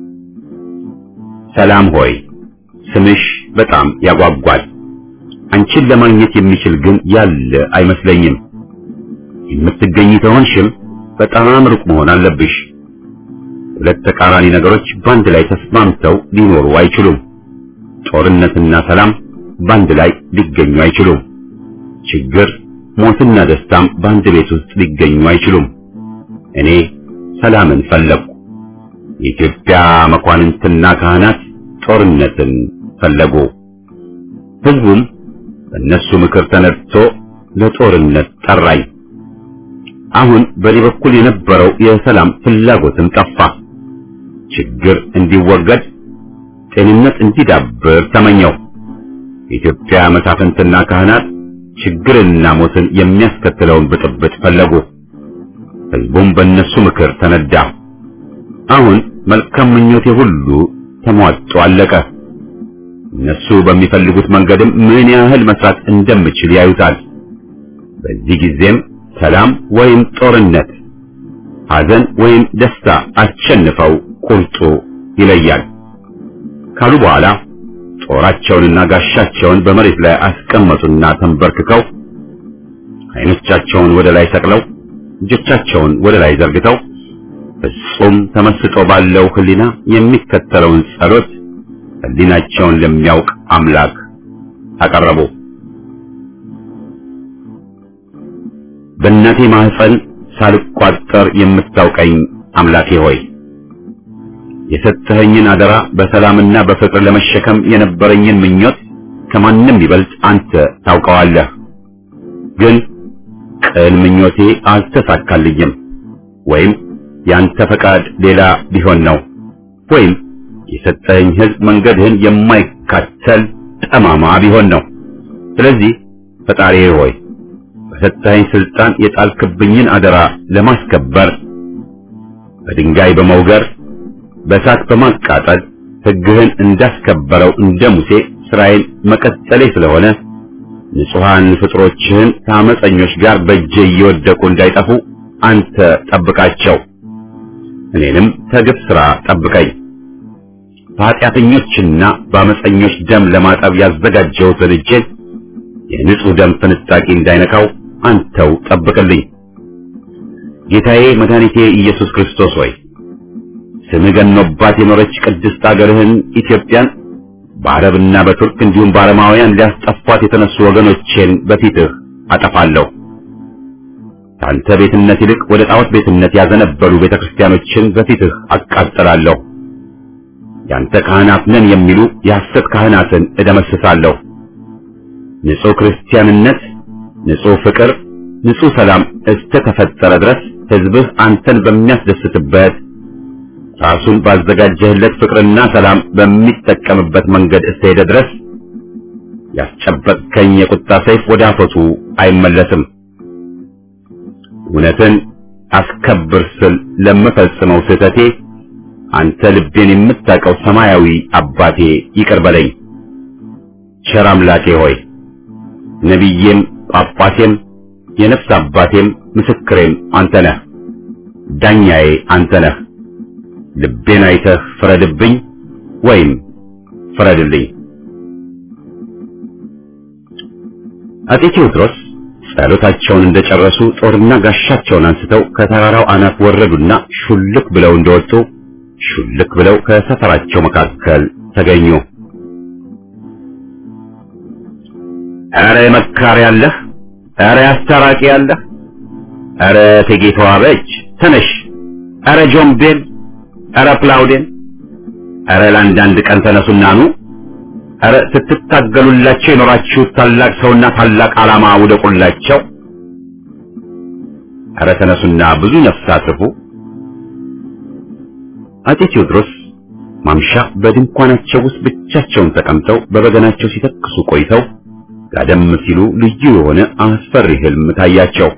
ሰላም ሆይ ስምሽ በጣም ያጓጓል። አንቺን ለማግኘት የሚችል ግን ያለ አይመስለኝም። የምትገኝ ከሆንሽም በጣም ሩቅ መሆን አለብሽ። ሁለት ተቃራኒ ነገሮች በአንድ ላይ ተስማምተው ሊኖሩ አይችሉም። ጦርነትና ሰላም በአንድ ላይ ሊገኙ አይችሉም። ችግር፣ ሞትና ደስታም በአንድ ቤት ውስጥ ሊገኙ አይችሉም። እኔ ሰላምን ፈለግኩ። የኢትዮጵያ መኳንንትና ካህናት ጦርነትን ፈለጉ። ሕዝቡም በእነሱ ምክር ተነድቶ ለጦርነት ጠራኝ። አሁን በእኔ በኩል የነበረው የሰላም ፍላጎትም ጠፋ። ችግር እንዲወገድ፣ ጤንነት እንዲዳብር ተመኘው። የኢትዮጵያ መሳፍንትና ካህናት ችግርንና ሞትን የሚያስከትለውን ብጥብጥ ፈለጉ። ሕዝቡም በእነሱ ምክር ተነዳ። አሁን መልካም ምኞቴ ሁሉ ተሟጦ አለቀ። እነሱ በሚፈልጉት መንገድም ምን ያህል መስራት እንደምችል ያዩታል። በዚህ ጊዜም ሰላም ወይም ጦርነት፣ ሐዘን ወይም ደስታ አሸንፈው ቁርጡ ይለያል ካሉ በኋላ ጦራቸውንና ጋሻቸውን በመሬት ላይ አስቀመጡና ተንበርክከው ዓይኖቻቸውን ወደ ላይ ሰቅለው እጆቻቸውን ወደ ላይ ዘርግተው ፍጹም ተመስጦ ባለው ሕሊና የሚከተለውን ጸሎት ሕሊናቸውን ለሚያውቅ አምላክ አቀረቡ። በእናቴ ማህፀን ሳልቋጠር የምታውቀኝ አምላኬ ሆይ የሰጠኸኝን አደራ በሰላምና በፍቅር ለመሸከም የነበረኝን ምኞት ከማንም ይበልጥ አንተ ታውቀዋለህ። ግን ቅን ምኞቴ አልተሳካልኝም። ወይም ያንተ ፈቃድ ሌላ ቢሆን ነው፣ ወይም የሰጠኸኝ ሕዝብ መንገድህን የማይካተል ጠማማ ቢሆን ነው። ስለዚህ ፈጣሪዬ ሆይ በሰጠኸኝ ስልጣን የጣልክብኝን አደራ ለማስከበር በድንጋይ በመውገር በእሳት በማቃጠል ሕግህን እንዳስከበረው እንደ ሙሴ ስራዬን መቀጠሌ ስለሆነ ንጹሐን ፍጥሮችህን ከአመፀኞች ጋር በእጄ እየወደቁ እንዳይጠፉ አንተ ጠብቃቸው፣ እኔንም ከግፍ ሥራ ጠብቀኝ። በኃጢአተኞችና በአመፀኞች ደም ለማጠብ ያዘጋጀሁትን እጄን የንጹሕ ደም ፍንጣቂ እንዳይነካው አንተው ጠብቅልኝ። ጌታዬ መድኃኒቴ ኢየሱስ ክርስቶስ ሆይ ስምህ ገኖባት የኖረች ቅድስት አገርህን ኢትዮጵያን በአረብና በቱርክ እንዲሁም በአረማውያን ሊያስጠፏት የተነሱ ወገኖቼን በፊትህ አጠፋለሁ። ከአንተ ቤትነት ይልቅ ወደ ጣዖት ቤትነት ያዘነበሉ ቤተክርስቲያኖችን በፊትህ አቃጥላለሁ። ያንተ ካህናት ነን የሚሉ የሐሰት ካህናትን እደመስሳለሁ። ንጹሕ ክርስቲያንነት፣ ንጹሕ ፍቅር፣ ንጹሕ ሰላም እስከ ተፈጠረ ድረስ ሕዝብህ አንተን በሚያስደስትበት ራሱን ባዘጋጀህለት ፍቅርና ሰላም በሚጠቀምበት መንገድ እስከሄደ ድረስ ያስጨበጥከኝ የቁጣ ሰይፍ ወደ አፈቱ አይመለስም። እውነትን አስከብር ስል ለምፈጽመው ስህተቴ አንተ ልቤን የምታውቀው ሰማያዊ አባቴ ይቅር በለኝ። ቸር አምላኬ ሆይ ነቢዬም ጳጳሴም የነፍስ አባቴም ምስክሬም አንተ ነህ። ዳኛዬ አንተ ነህ። ልቤን አይተህ ፍረድብኝ ወይም ፍረድልኝ። አጤ ቴዎድሮስ ጸሎታቸውን እንደጨረሱ ጦርና ጋሻቸውን አንስተው ከተራራው አናት ወረዱና ሹልክ ብለው እንደወጡ ሹልክ ብለው ከሰፈራቸው መካከል ተገኙ። ኧረ መካሪ ያለህ፣ ኧረ አስታራቂ ያለህ፣ ኧረ እቴጌ ተዋበች ተነሽ፣ ኧረ ጆምቤል፣ ኧረ ፕላውዴን፣ ኧረ ለአንዳንድ ቀን ተነሱና ኑ፣ ኧረ ስትታገሉላቸው የኖራችሁት ታላቅ ሰውና ታላቅ ዓላማ ውደቁላቸው፣ ኧረ ተነሱና ብዙ ነፍስ አትርፉ። አጤ ቴዎድሮስ ማምሻ በድንኳናቸው ውስጥ ብቻቸውን ተቀምጠው በበገናቸው ሲተክሱ ቆይተው ጋደም ሲሉ ልዩ የሆነ አስፈሪ ህልም ታያቸው።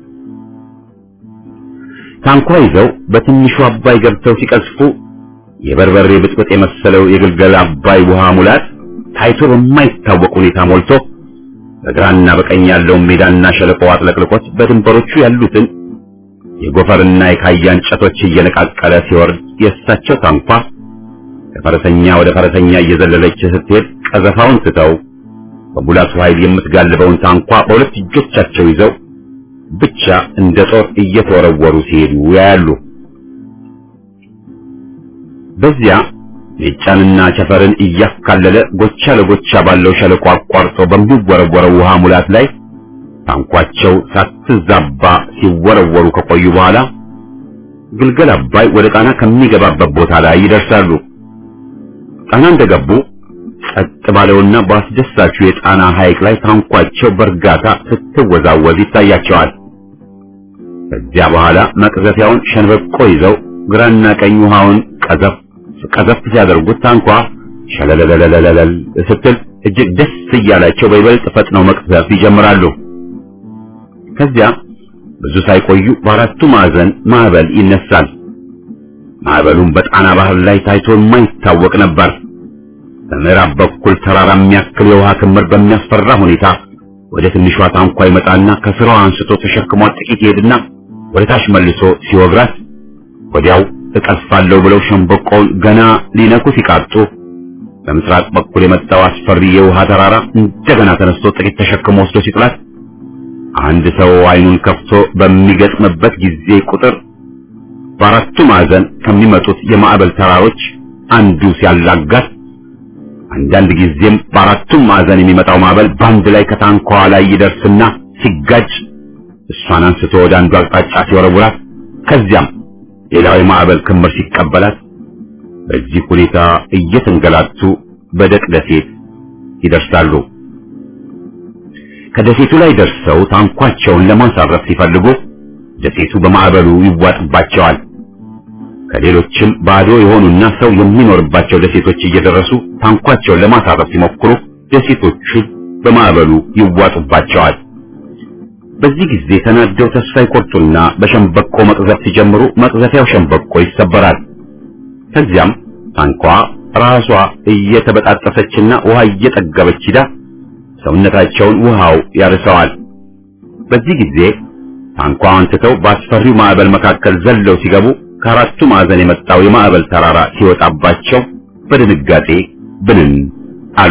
ታንኳ ይዘው በትንሹ አባይ ገብተው ሲቀዝፉ የበርበሬ ብጥብጥ የመሰለው የግልገል አባይ ውሃ ሙላት ታይቶ በማይታወቅ ሁኔታ ሞልቶ በግራና በቀኝ ያለውን ሜዳና ሸለቆ አጥለቅልቆት በድንበሮቹ ያሉትን የጎፈርና የካያ እንጨቶች እየነቃቀለ ሲወርድ የእሳቸው ታንኳ ከፈረሰኛ ወደ ፈረሰኛ እየዘለለች ስትሄድ ቀዘፋውን ትተው በሙላቱ ኃይል የምትጋልበውን ታንኳ በሁለት እጆቻቸው ይዘው ብቻ እንደ ጦር እየተወረወሩ ሲሄዱ ያያሉ። በዚያ ሜጫንና ቸፈርን እያካለለ ጎቻ ለጎቻ ባለው ሸለቆ አቋርጦ በሚወረወረው ውሃ ሙላት ላይ ታንኳቸው ሳትዛባ ሲወረወሩ ከቆዩ በኋላ ግልገል አባይ ወደ ጣና ከሚገባበት ቦታ ላይ ይደርሳሉ። ጣና እንደገቡ ጸጥ ባለውና በአስደሳቹ የጣና ሐይቅ ላይ ታንኳቸው በእርጋታ ስትወዛወዝ ይታያቸዋል። ከዚያ በኋላ መቅዘፊያውን ሸንበቆ ይዘው ግራና ቀኝ ውሃውን ቀዘፍ ቀዘፍ ሲያደርጉት ታንኳ ሸለለለለለለል ስትል እጅግ ደስ እያላቸው በይበልጥ ፈጥነው መቅዘፍ ይጀምራሉ። ከዚያ ብዙ ሳይቆዩ በአራቱ ማዕዘን ማዕበል ይነሳል። ማዕበሉም በጣና ባህር ላይ ታይቶ የማይታወቅ ነበር። በምዕራብ በኩል ተራራ የሚያክል የውሃ ክምር በሚያስፈራ ሁኔታ ወደ ትንሿ ታንኳ ይመጣና ከስራዋ አንስቶ ተሸክሟት ጥቂት ይሄድና ወደ ታች መልሶ ሲወግራት ወዲያው እቀስፋለሁ ብለው ሸምበቆውን ገና ሊነኩ ሲቃጡ በምስራቅ በኩል የመጣው አስፈሪ የውሃ ተራራ እንደገና ተነስቶ ጥቂት ተሸክሞ ወስዶ ሲጥላት አንድ ሰው አይኑን ከፍቶ በሚገጥምበት ጊዜ ቁጥር በአራቱ ማዕዘን ከሚመጡት የማዕበል ተራሮች አንዱ ሲያላጋት አንዳንድ ጊዜም በአራቱም ማዕዘን የሚመጣው ማዕበል በአንድ ላይ ከታንኳዋ ላይ ይደርስና ሲጋጭ እሷን አንስቶ ወደ አንዱ አቅጣጫ ሲወረውራት ከዚያም ሌላው የማዕበል ክምር ሲቀበላት በዚህ ሁኔታ እየተንገላቱ በደቅ ደሴት ይደርሳሉ። ከደሴቱ ላይ ደርሰው ታንኳቸውን ለማሳረፍ ሲፈልጉ ደሴቱ በማዕበሉ ይዋጥባቸዋል። ከሌሎችም ባዶ የሆኑና ሰው የሚኖርባቸው ደሴቶች እየደረሱ ታንኳቸውን ለማሳረፍ ሲሞክሩ ደሴቶቹን በማዕበሉ ይዋጡባቸዋል። በዚህ ጊዜ ተናደው ተስፋ ይቆርጡና በሸምበቆ መቅዘፍ ሲጀምሩ መቅዘፊያው ሸምበቆ ይሰበራል። ከዚያም ታንኳ ራሷ እየተበጣጠሰችና ውሃ እየጠገበች ሂዳ ሰውነታቸውን ውሃው ያርሰዋል። በዚህ ጊዜ ታንኳዋን ትተው በአስፈሪው ማዕበል መካከል ዘለው ሲገቡ ከአራቱ ማዕዘን የመጣው የማዕበል ተራራ ሲወጣባቸው በድንጋጤ ብንን አሉ።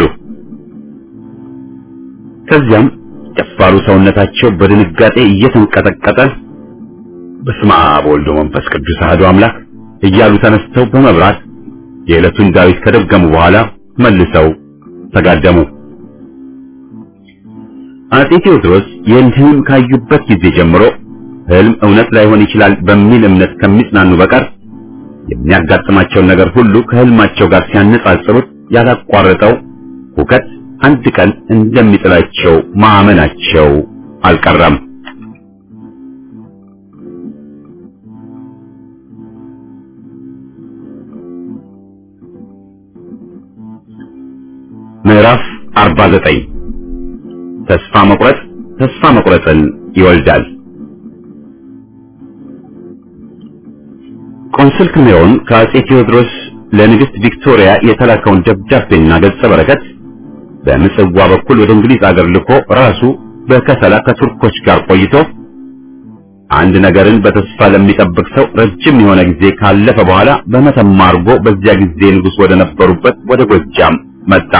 ከዚያም ደፋሩ ሰውነታቸው በድንጋጤ እየተንቀጠቀጠ በስመ አብ ወወልድ ወመንፈስ ቅዱስ አሐዱ አምላክ እያሉ ተነስተው በመብራት የዕለቱን ዳዊት ከደገሙ በኋላ መልሰው ተጋደሙ። አጼ ቴዎድሮስ ይህን ህልም ካዩበት ጊዜ ጀምሮ ህልም እውነት ላይሆን ይችላል በሚል እምነት ከሚጽናኑ በቀር የሚያጋጥማቸውን ነገር ሁሉ ከህልማቸው ጋር ሲያነጻጽሩት ያላቋረጠው ሁከት አንድ ቀን እንደሚጥላቸው ማመናቸው አልቀረም። ምዕራፍ 49 ተስፋ መቁረጥ ተስፋ መቁረጥን ይወልዳል። ቆንስል ክሜሮን ከአጼ ቴዎድሮስ ለንግሥት ቪክቶሪያ የተላከውን ደብዳቤና ገጸ በረከት በምጽዋ በኩል ወደ እንግሊዝ አገር ልኮ ራሱ በከሰላ ከቱርኮች ጋር ቆይቶ አንድ ነገርን በተስፋ ለሚጠብቅ ሰው ረጅም የሆነ ጊዜ ካለፈ በኋላ በመተማ አድርጎ በዚያ ጊዜ ንጉሥ ወደ ነበሩበት ወደ ጎጃም መጣ።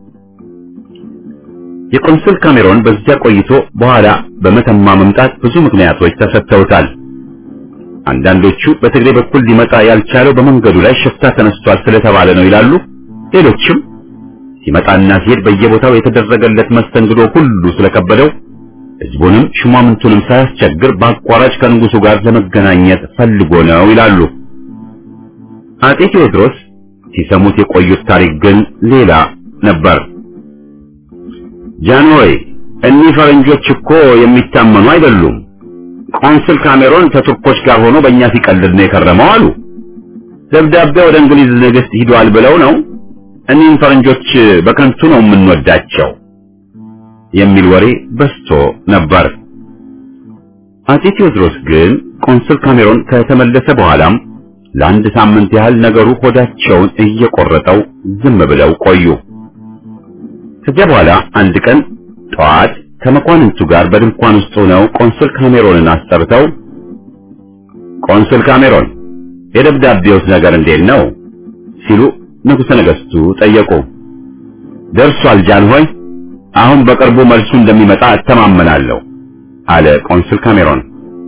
የቆንስል ካሜሮን በዚያ ቆይቶ በኋላ በመተማ መምጣት ብዙ ምክንያቶች ተሰጥተውታል። አንዳንዶቹ በትግሬ በኩል ሊመጣ ያልቻለው በመንገዱ ላይ ሽፍታ ተነስቷል ስለተባለ ነው ይላሉ። ሌሎችም ሲመጣና ሲሄድ በየቦታው የተደረገለት መስተንግዶ ሁሉ ስለከበደው ሕዝቡንም ሹማምንቱንም ሳያስቸግር በአቋራጭ ከንጉሱ ጋር ለመገናኘት ፈልጎ ነው ይላሉ። አጤ ቴዎድሮስ ሲሰሙት የቆዩት ታሪክ ግን ሌላ ነበር። ጃንሆይ እኒህ ፈረንጆች እኮ የሚታመኑ አይደሉም። ቆንስል ካሜሮን ከቱርኮች ጋር ሆኖ በእኛ ሲቀልድ ነው የከረመው አሉ። ደብዳቤ ወደ እንግሊዝ ንግሥት ሂዷል ብለው ነው። እኒህን ፈረንጆች በከንቱ ነው የምንወዳቸው የሚል ወሬ በስቶ ነበር። አጼ ቴዎድሮስ ግን ቆንስል ካሜሮን ከተመለሰ በኋላም ለአንድ ሳምንት ያህል ነገሩ ሆዳቸውን እየቆረጠው ዝም ብለው ቆዩ። ከዚያ በኋላ አንድ ቀን ጠዋት ከመኳንንቱ ጋር በድንኳን ውስጥ ሆነው ቆንስል ካሜሮንን አስጠርተው ቆንስል ካሜሮን የደብዳቤውስ ነገር እንዴት ነው ሲሉ ንጉሠ ነገሥቱ ጠየቁ። ደርሷል ጃንሆይ፣ አሁን በቅርቡ መልሱ እንደሚመጣ እተማመናለሁ አለ ቆንስል ካሜሮን።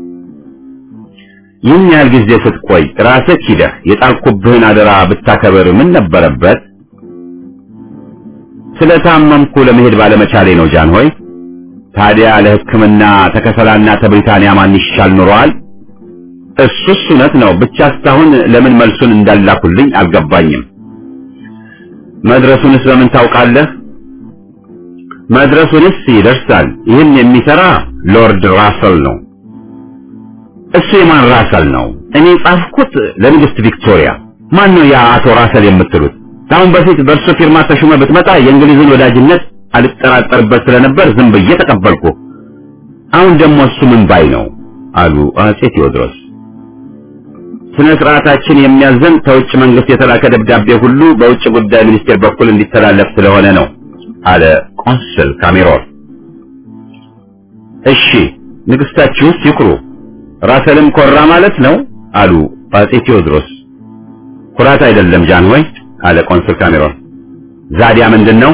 ይህን ያህል ጊዜ ስትቆይ ራስህ ሂደህ የጣልኩብህን አደራ ብታከብር ምን ነበረበት? ስለታመምኩ ለመሄድ ባለመቻሌ ነው ጃንሆይ። ታዲያ ለሕክምና ተከሰላና ተብሪታንያ ማን ይሻል ኑሯል? እሱስ እውነት ነው። ብቻ እስካሁን ለምን መልሱን እንዳላኩልኝ አልገባኝም። መድረሱንስ በምን ታውቃለህ? መድረሱንስ ይደርሳል። ይህን የሚሰራ ሎርድ ራሰል ነው። እሱ የማን ራሰል ነው? እኔ ጻፍኩት ለንግስት ቪክቶሪያ። ማን ነው ያ አቶ ራሰል የምትሉት? ከአሁን በፊት በእርሱ ፊርማ ተሹመ ብትመጣ የእንግሊዝን ወዳጅነት አልጠራጠርበት ስለነበር ዝም ብዬ ተቀበልኩ። አሁን ደግሞ እሱ ምን ባይ ነው አሉ አጼ ቴዎድሮስ። ስነ ስርዓታችን የሚያዘን ከውጭ መንግስት የተላከ ደብዳቤ ሁሉ በውጭ ጉዳይ ሚኒስቴር በኩል እንዲተላለፍ ስለሆነ ነው አለ ቆንስል ካሜሮን። እሺ ንግስታችሁስ ይኩሩ፣ ራሰልም ኮራ ማለት ነው አሉ አጼ ቴዎድሮስ። ኩራት አይደለም ጃንሆይ አለ ቆንስል ካሜሮን። ዛዲያ ምንድን ነው?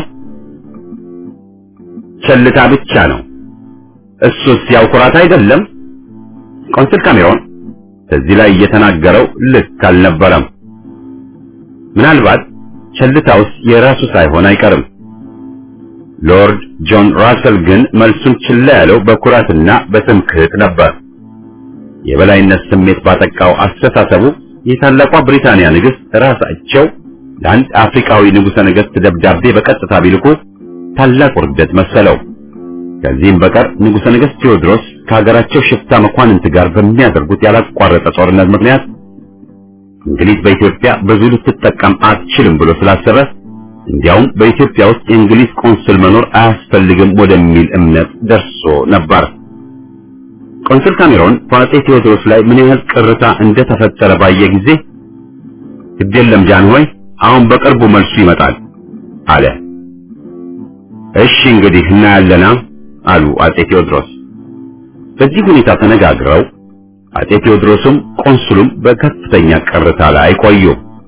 ቸልታ ብቻ ነው። እሱስ ያው ኩራት አይደለም? ቆንስል ካሜሮን እዚህ ላይ እየተናገረው ልክ አልነበረም። ምናልባት ቸልታውስ የራሱ ሳይሆን አይቀርም። ሎርድ ጆን ራሰል ግን መልሱን ችላ ያለው በኩራትና በትምክህት ነበር። የበላይነት ስሜት ባጠቃው አስተሳሰቡ የታላቋ ብሪታንያ ንግሥት ራሳቸው ለአንድ አፍሪካዊ ንጉሠ ነገሥት ደብዳቤ በቀጥታ ቢልኩ ታላቅ ውርደት መሰለው። ከዚህም በቀር ንጉሠ ነገሥት ቴዎድሮስ ከሀገራቸው ሽፍታ መኳንንት ጋር በሚያደርጉት ያላቋረጠ ጦርነት ምክንያት እንግሊዝ በኢትዮጵያ ብዙ ልትጠቀም አትችልም ብሎ ስላሰበ እንዲያውም በኢትዮጵያ ውስጥ የእንግሊዝ ቆንስል መኖር አያስፈልግም ወደሚል እምነት ደርሶ ነበር። ቆንስል ካሜሮን በአጼ ቴዎድሮስ ላይ ምን ያህል ቅርታ እንደተፈጠረ ባየ ጊዜ ግድ የለም ጃንሆይ፣ አሁን በቅርቡ መልሱ ይመጣል አለ። እሺ እንግዲህ እናያለና አሉ አጼ ቴዎድሮስ። በዚህ ሁኔታ ተነጋግረው አጼ ቴዎድሮስም ቆንስሉም በከፍተኛ ቅርታ ላይ ቆዩ።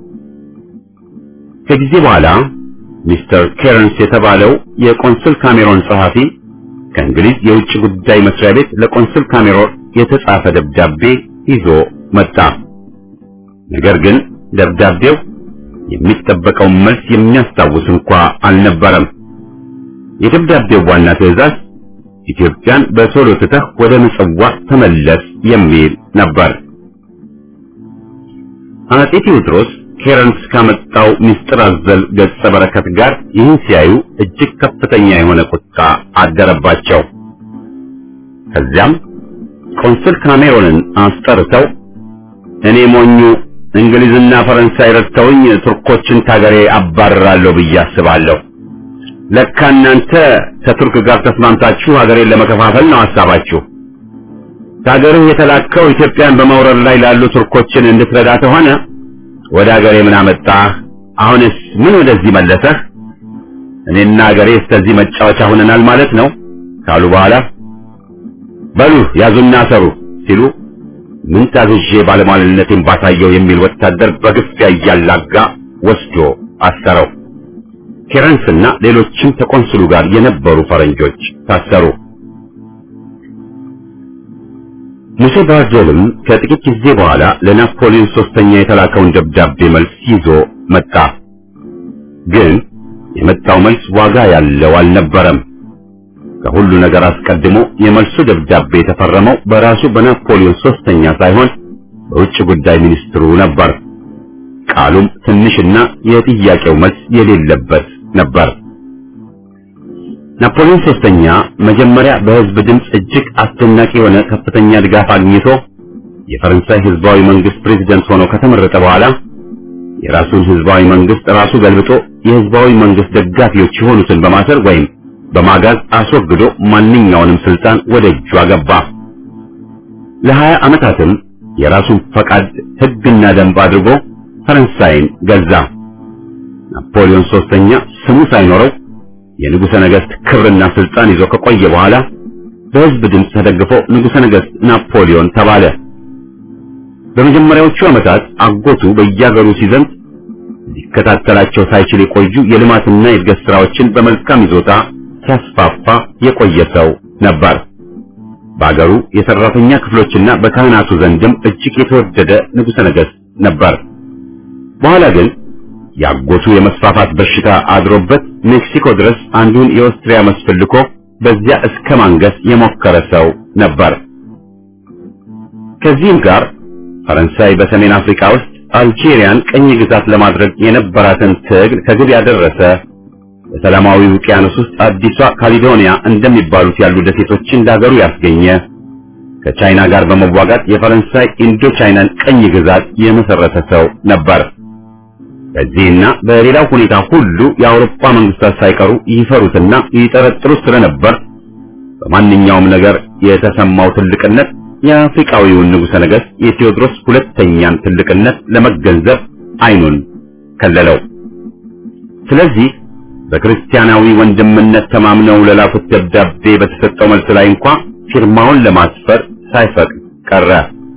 ከጊዜ በኋላ ሚስተር ኬረንስ የተባለው የቆንስል ካሜሮን ጸሐፊ ከእንግሊዝ የውጭ ጉዳይ መስሪያ ቤት ለቆንስል ካሜሮን የተጻፈ ደብዳቤ ይዞ መጣ። ነገር ግን ደብዳቤው የሚጠበቀውን መልስ የሚያስታውስ እንኳ አልነበረም። የደብዳቤው ዋና ትዕዛዝ ኢትዮጵያን በቶሎ ትተህ ወደ ምጽዋ ተመለስ የሚል ነበር። አጼ ቴዎድሮስ ኬረንስ ካመጣው ምስጢር አዘል ገጸ በረከት ጋር ይህን ሲያዩ እጅግ ከፍተኛ የሆነ ቁጣ አደረባቸው። ከዚያም ቆንስል ካሜሮንን አስጠርተው እኔ ሞኙ እንግሊዝና ፈረንሳይ ረድተውኝ ቱርኮችን ካገሬ አባርራለሁ ብዬ አስባለሁ። ለካ እናንተ ከቱርክ ጋር ተስማምታችሁ ሀገሬን ለመከፋፈል ነው ሐሳባችሁ። ከሀገርህ የተላከው ኢትዮጵያን በመውረር ላይ ላሉ ቱርኮችን እንድትረዳ ከሆነ ወደ ሀገሬ ምን አመጣህ? አሁንስ ምን ወደዚህ መለሰህ? እኔና ሀገሬ እስከዚህ መጫወቻ ሆነናል ማለት ነው ካሉ በኋላ በሉ ያዙና ሰሩ ሲሉ ምን ታዝዤ ባለሟልነቴን ባሳየው የሚል ወታደር በግፊያ እያላጋ ወስዶ አሰረው። ኬረንስና ሌሎችም ከቆንስሉ ጋር የነበሩ ፈረንጆች ታሰሩ። ሙሴ ባርዶልም ከጥቂት ጊዜ በኋላ ለናፖሊዮን ሶስተኛ የተላከውን ደብዳቤ መልስ ይዞ መጣ። ግን የመጣው መልስ ዋጋ ያለው አልነበረም። ከሁሉ ነገር አስቀድሞ የመልሱ ደብዳቤ የተፈረመው በራሱ በናፖሊዮን ሶስተኛ ሳይሆን በውጭ ጉዳይ ሚኒስትሩ ነበር። ቃሉም ትንሽና የጥያቄው መልስ የሌለበት ነበር። ናፖሊዮን ሶስተኛ መጀመሪያ በሕዝብ ድምፅ እጅግ አስደናቂ የሆነ ከፍተኛ ድጋፍ አግኝቶ የፈረንሳይ ሕዝባዊ መንግስት ፕሬዝደንት ሆኖ ከተመረጠ በኋላ የራሱን ሕዝባዊ መንግስት ራሱ ገልብጦ የሕዝባዊ መንግስት ደጋፊዎች የሆኑትን በማሰር ወይም በማጋዝ አስወግዶ ማንኛውንም ስልጣን ወደ እጁ አገባ። ለሀያ ዓመታትም የራሱን ፈቃድ ሕግና ደንብ አድርጎ ፈረንሳይን ገዛ። ናፖሊዮን ሶስተኛ ስሙ ሳይኖረው የንጉሠ ነገሥት ክብርና ስልጣን ይዞ ከቆየ በኋላ በሕዝብ ድምፅ ተደግፎ ንጉሠ ነገሥት ናፖሊዮን ተባለ። በመጀመሪያዎቹ ዓመታት አጎቱ በየአገሩ ሲዘምት ሊከታተላቸው ሳይችል የቆዩ የልማትና የእድገት ሥራዎችን በመልካም ይዞታ ሲያስፋፋ የቆየ ሰው ነበር። በአገሩ የሰራተኛ ክፍሎችና በካህናቱ ዘንድም እጅግ የተወደደ ንጉሠ ነገሥት ነበር። በኋላ ግን ያጎቱ የመስፋፋት በሽታ አድሮበት ሜክሲኮ ድረስ አንዱን የኦስትሪያ መስፍን ልኮ በዚያ እስከ ማንገስ የሞከረ ሰው ነበር። ከዚህም ጋር ፈረንሳይ በሰሜን አፍሪካ ውስጥ አልጄሪያን ቅኝ ግዛት ለማድረግ የነበራትን ትግል ከግብ ያደረሰ በሰላማዊ ውቅያኖስ ውስጥ አዲሷ ካሊዶኒያ እንደሚባሉት ያሉ ደሴቶችን ለሀገሩ ያስገኘ ከቻይና ጋር በመዋጋት የፈረንሳይ ኢንዶ ቻይናን ቅኝ ግዛት የመሰረተ ሰው ነበር። በዚህና በሌላው ሁኔታ ሁሉ የአውሮፓ መንግስታት ሳይቀሩ ይፈሩትና ይጠረጥሩት ስለነበር በማንኛውም ነገር የተሰማው ትልቅነት የአፍሪካዊውን ንጉሠ ነገሥት የቴዎድሮስ ሁለተኛን ትልቅነት ለመገንዘብ አይኑን ከለለው። ስለዚህ በክርስቲያናዊ ወንድምነት ተማምነው ለላኩት ደብዳቤ በተሰጠው መልስ ላይ እንኳ ፊርማውን ለማስፈር ሳይፈቅድ ቀረ።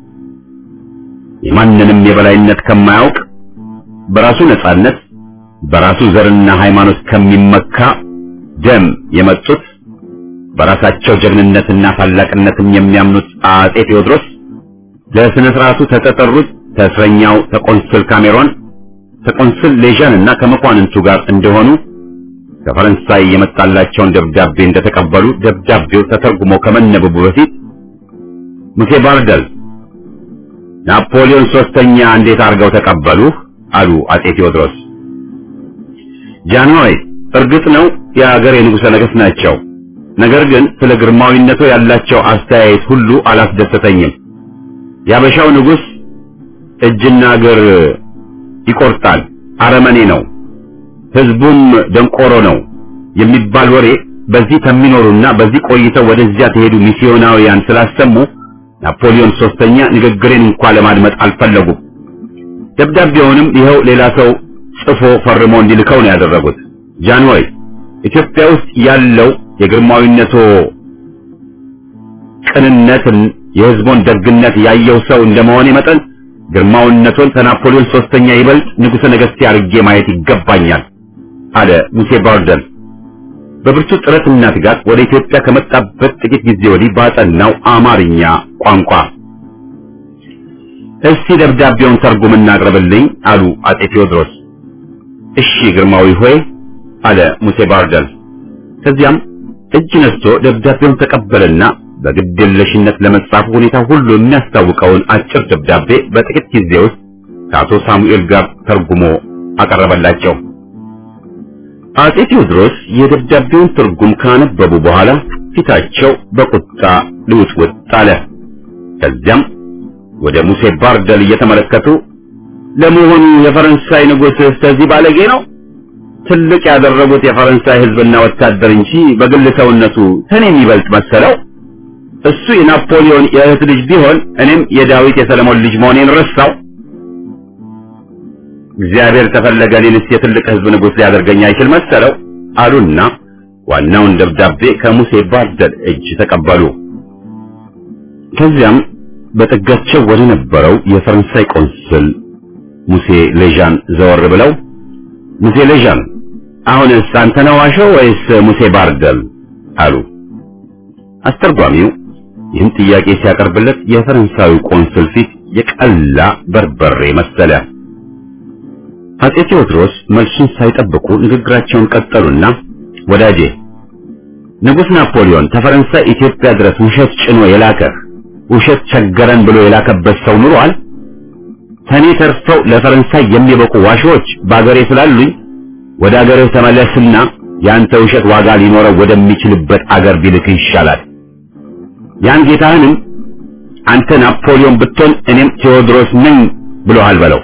የማንንም የበላይነት ከማያውቅ በራሱ ነጻነት በራሱ ዘርና ሃይማኖት ከሚመካ ደም የመጡት በራሳቸው ጀግንነትና ታላቅነትም የሚያምኑት አጼ ቴዎድሮስ ለስነ ስርዓቱ ተጠጠሩት ተስረኛው ተቆንስል ካሜሮን ተቆንስል ሌዣን እና ከመኳንንቱ ጋር እንደሆኑ ከፈረንሳይ የመጣላቸውን ደብዳቤ እንደተቀበሉ ደብዳቤው ተተርጉሞ ከመነበቡ በፊት ሙሴ ባርደል ናፖሊዮን ሶስተኛ እንዴት አድርገው ተቀበሉህ? አሉ አጼ ቴዎድሮስ። ጃንሆይ እርግጥ ነው የአገር የንጉሠ ነገሥት ናቸው። ነገር ግን ስለ ግርማዊነቱ ያላቸው አስተያየት ሁሉ አላስደሰተኝም። ያበሻው ንጉሥ እጅና እግር ይቆርጣል፣ አረመኔ ነው፣ ሕዝቡም ደንቆሮ ነው የሚባል ወሬ በዚህ ከሚኖሩና በዚህ ቆይተው ወደዚያ ተሄዱ ሚስዮናውያን ስላሰሙ ናፖሊዮን ሶስተኛ ንግግሬን እንኳን ለማድመጥ አልፈለጉም። ደብዳቤውንም ይኸው ሌላ ሰው ጽፎ ፈርሞ እንዲልከው ነው ያደረጉት። ጃንሆይ ኢትዮጵያ ውስጥ ያለው የግርማዊነቶ ቅንነትን የሕዝቡን ደግነት ያየው ሰው እንደመሆኔ መጠን ግርማዊነቶን ከናፖሊዮን ሶስተኛ ይበልጥ ንጉሠ ነገሥት አድርጌ ማየት ይገባኛል አለ ሙሴ ባርደል። በብርቱ ጥረትና ትጋት ወደ ኢትዮጵያ ከመጣበት ጥቂት ጊዜ ወዲህ ባጠናው አማርኛ ቋንቋ እስቲ ደብዳቤውን ተርጉምና አቅርብልኝ አሉ አጼ ቴዎድሮስ። እሺ ግርማዊ ሆይ አለ ሙሴ ባርደል። ከዚያም እጅ ነስቶ ደብዳቤውን ተቀበለና በግድየለሽነት ለመጻፉ ሁኔታ ሁሉ የሚያስታውቀውን አጭር ደብዳቤ በጥቂት ጊዜ ውስጥ ከአቶ ሳሙኤል ጋር ተርጉሞ አቀረበላቸው። አጼ ቴዎድሮስ የደብዳቤውን ትርጉም ካነበቡ በኋላ ፊታቸው በቁጣ ልውጥውጥ አለ። ከዚያም ወደ ሙሴ ባርደል እየተመለከቱ ለመሆኑ የፈረንሳይ ንጉሥ ስለዚህ ባለጌ ነው? ትልቅ ያደረጉት የፈረንሳይ ሕዝብና ወታደር እንጂ በግል ሰውነቱ ከኔ የሚበልጥ መሰለው? እሱ የናፖሊዮን የእህት ልጅ ቢሆን እኔም የዳዊት የሰለሞን ልጅ መሆኔን ረሳው። እግዚአብሔር ተፈለገ እኔንስ የትልቅ ሕዝብ ንጉሥ ሊያደርገኝ አይችል መሰለው አሉና ዋናውን ደብዳቤ ከሙሴ ባርደል እጅ ተቀበሉ። ከዚያም በጥጋቸው ወደ ነበረው የፈረንሳይ ቆንስል ሙሴ ሌዣን ዘወር ብለው ሙሴ ሌዣን አሁንስ አንተ ነህ ዋሸው ወይስ ሙሴ ባርደል አሉ። አስተርጓሚው ይህን ጥያቄ ሲያቀርብለት የፈረንሳዩ ቆንስል ፊት የቀላ በርበሬ መሰለ። አጼ ቴዎድሮስ መልሱን ሳይጠብቁ ንግግራቸውን ቀጠሉና ወዳጄ ንጉሥ ናፖሊዮን ከፈረንሳይ ኢትዮጵያ ድረስ ውሸት ጭኖ የላከህ ውሸት ቸገረን ብሎ የላከበት ሰው ኑሯል? ከኔ ተርፈው ለፈረንሳይ የሚበቁ ዋሾች በአገሬ ስላሉኝ ወደ አገርህ ተመለስና ያንተ ውሸት ዋጋ ሊኖረው ወደሚችልበት አገር ቢልክህ ይሻላል። ያን ጌታህንም አንተ ናፖሊዮን ብትሆን እኔም ቴዎድሮስ ነኝ ብሎሃል በለው።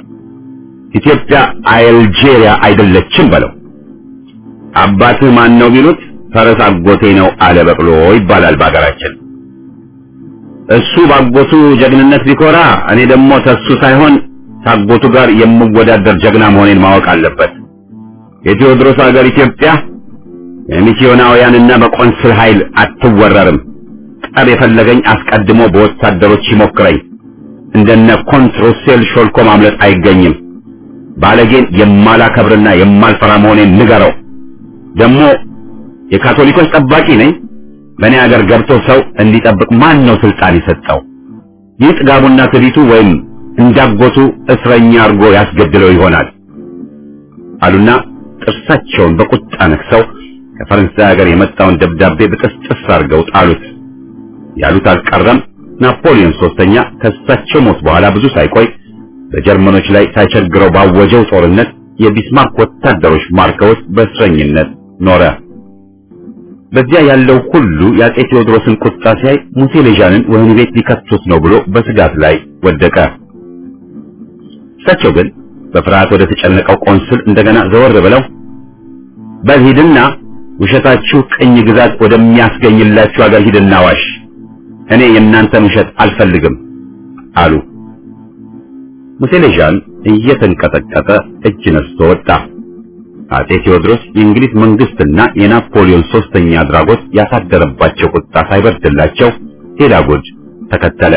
ኢትዮጵያ አልጄሪያ አይደለችም በለው። አባትህ ማን ነው ቢሉት ፈረስ አጎቴ ነው አለ በቅሎ ይባላል በአገራችን። እሱ ባጎቱ ጀግንነት ቢኮራ እኔ ደግሞ ተሱ ሳይሆን ታጎቱ ጋር የምወዳደር ጀግና መሆኔን ማወቅ አለበት። የቴዎድሮስ ሀገር ኢትዮጵያ የሚስዮናውያንና በቆንስል ኃይል አትወረርም። ጠብ የፈለገኝ አስቀድሞ በወታደሮች ይሞክረኝ። እንደነ ኮንትሮሴል ሾልኮ ማምለጥ አይገኝም። ባለጌን የማላከብርና የማልፈራ መሆኔን ንገረው። ደግሞ የካቶሊኮች ጠባቂ ነኝ። በእኔ ሀገር ገብቶ ሰው እንዲጠብቅ ማን ነው ስልጣን የሰጠው? ይህ ጥጋቡና ትዕቢቱ ወይም እንዳጎቱ እስረኛ አድርጎ ያስገድለው ይሆናል አሉና ጥርሳቸውን በቁጣ ነክሰው ከፈረንሳይ ሀገር የመጣውን ደብዳቤ በጥስጥስ አድርገው ጣሉት። ያሉት አልቀረም። ናፖሊዮን ሶስተኛ ከእሳቸው ሞት በኋላ ብዙ ሳይቆይ በጀርመኖች ላይ ሳይቸግረው ባወጀው ጦርነት የቢስማርክ ወታደሮች ማርከውት በእስረኝነት ኖረ። በዚያ ያለው ሁሉ የአጼ ቴዎድሮስን ቁጣ ሲያይ ሙሴ ሌዣንን ወህኒ ቤት ሊከቱት ነው ብሎ በስጋት ላይ ወደቀ። እሳቸው ግን በፍርሃት ወደ ተጨነቀው ቆንስል እንደገና ዘወር ብለው በሂድና ውሸታችሁ ቅኝ ግዛት ወደሚያስገኝላችሁ ሀገር ሂድና ዋሽ፣ እኔ የእናንተን ውሸት አልፈልግም አሉ። ሙሴ ሌዣን እየተንቀጠቀጠ እጅ ነስቶ ወጣ። አጼ ቴዎድሮስ የእንግሊዝ መንግስትና የናፖሊዮን ሶስተኛ አድራጎት ያሳደረባቸው ቁጣ ሳይበርድላቸው ሌላ ጉድ ተከተለ።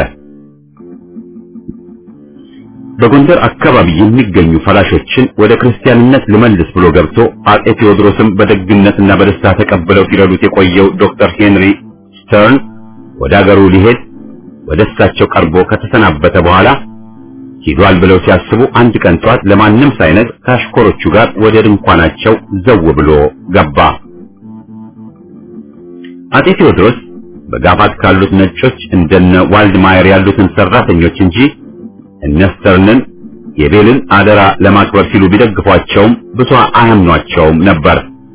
በጎንደር አካባቢ የሚገኙ ፈላሾችን ወደ ክርስቲያንነት ልመልስ ብሎ ገብቶ አጼ ቴዎድሮስም በደግነትና በደስታ ተቀብለው ሲረዱት የቆየው ዶክተር ሄንሪ ስተርን ወደ አገሩ ሊሄድ ወደ እሳቸው ቀርቦ ከተሰናበተ በኋላ ሂዷል ብለው ሲያስቡ አንድ ቀን ጠዋት ለማንም ሳይነግር ከአሽከሮቹ ጋር ወደ ድንኳናቸው ዘው ብሎ ገባ። አጤ ቴዎድሮስ በጋፋት ካሉት ነጮች እንደነ ዋልድማየር ያሉትን ሰራተኞች እንጂ እነ ስተርንን የቤልን አደራ ለማክበር ሲሉ ቢደግፏቸውም ብዙ አያምኗቸውም ነበር።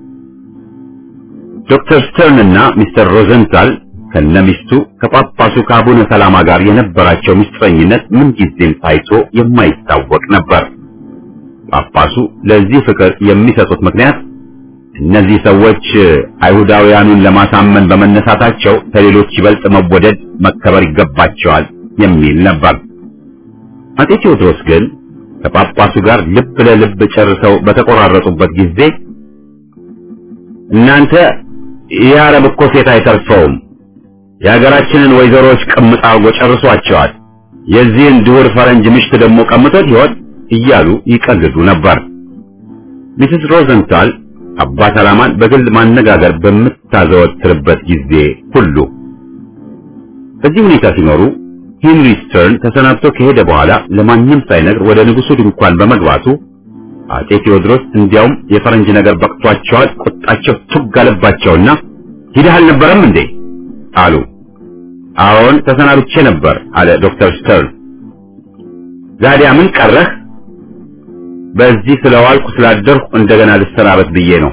ዶክተር ስተርንና ሚስተር ሮዘንታል ከነሚስቱ ከጳጳሱ ከአቡነ ሰላማ ጋር የነበራቸው ምስጢረኝነት ምንጊዜም ታይቶ የማይታወቅ ነበር። ጳጳሱ ለዚህ ፍቅር የሚሰጡት ምክንያት እነዚህ ሰዎች አይሁዳውያኑን ለማሳመን በመነሳታቸው ከሌሎች ይበልጥ መወደድ፣ መከበር ይገባቸዋል የሚል ነበር። አጤ ቴዎድሮስ ግን ከጳጳሱ ጋር ልብ ለልብ ጨርሰው በተቆራረጡበት ጊዜ እናንተ ይህ አረብ እኮ ሴት አይተርፈውም የሀገራችንን ወይዘሮች ቅምጥ አርጎ ጨርሷቸዋል። የዚህን ድሁር ፈረንጅ ምሽት ደግሞ ቀምቶት ይሆን እያሉ ይቀልዱ ነበር። ሚስስ ሮዘንታል አባ ሰላማን በግል ማነጋገር በምታዘወትርበት ጊዜ ሁሉ በዚህ ሁኔታ ሲኖሩ ሄንሪ ስተርን ተሰናብቶ ከሄደ በኋላ ለማንም ሳይነግር ወደ ንጉሱ ድንኳን በመግባቱ አጤ ቴዎድሮስ እንዲያውም የፈረንጅ ነገር በቅቷቸዋል። ቁጣቸው ቱግ አለባቸውና ሂደህ አልነበረም እንዴ አሉ። አዎን ተሰናብቼ ነበር አለ ዶክተር ስተርን። ዛዲያ ምን ቀረህ? በዚህ ስለዋልኩ ስላደርኩ እንደገና ልሰናበት ብዬ ነው።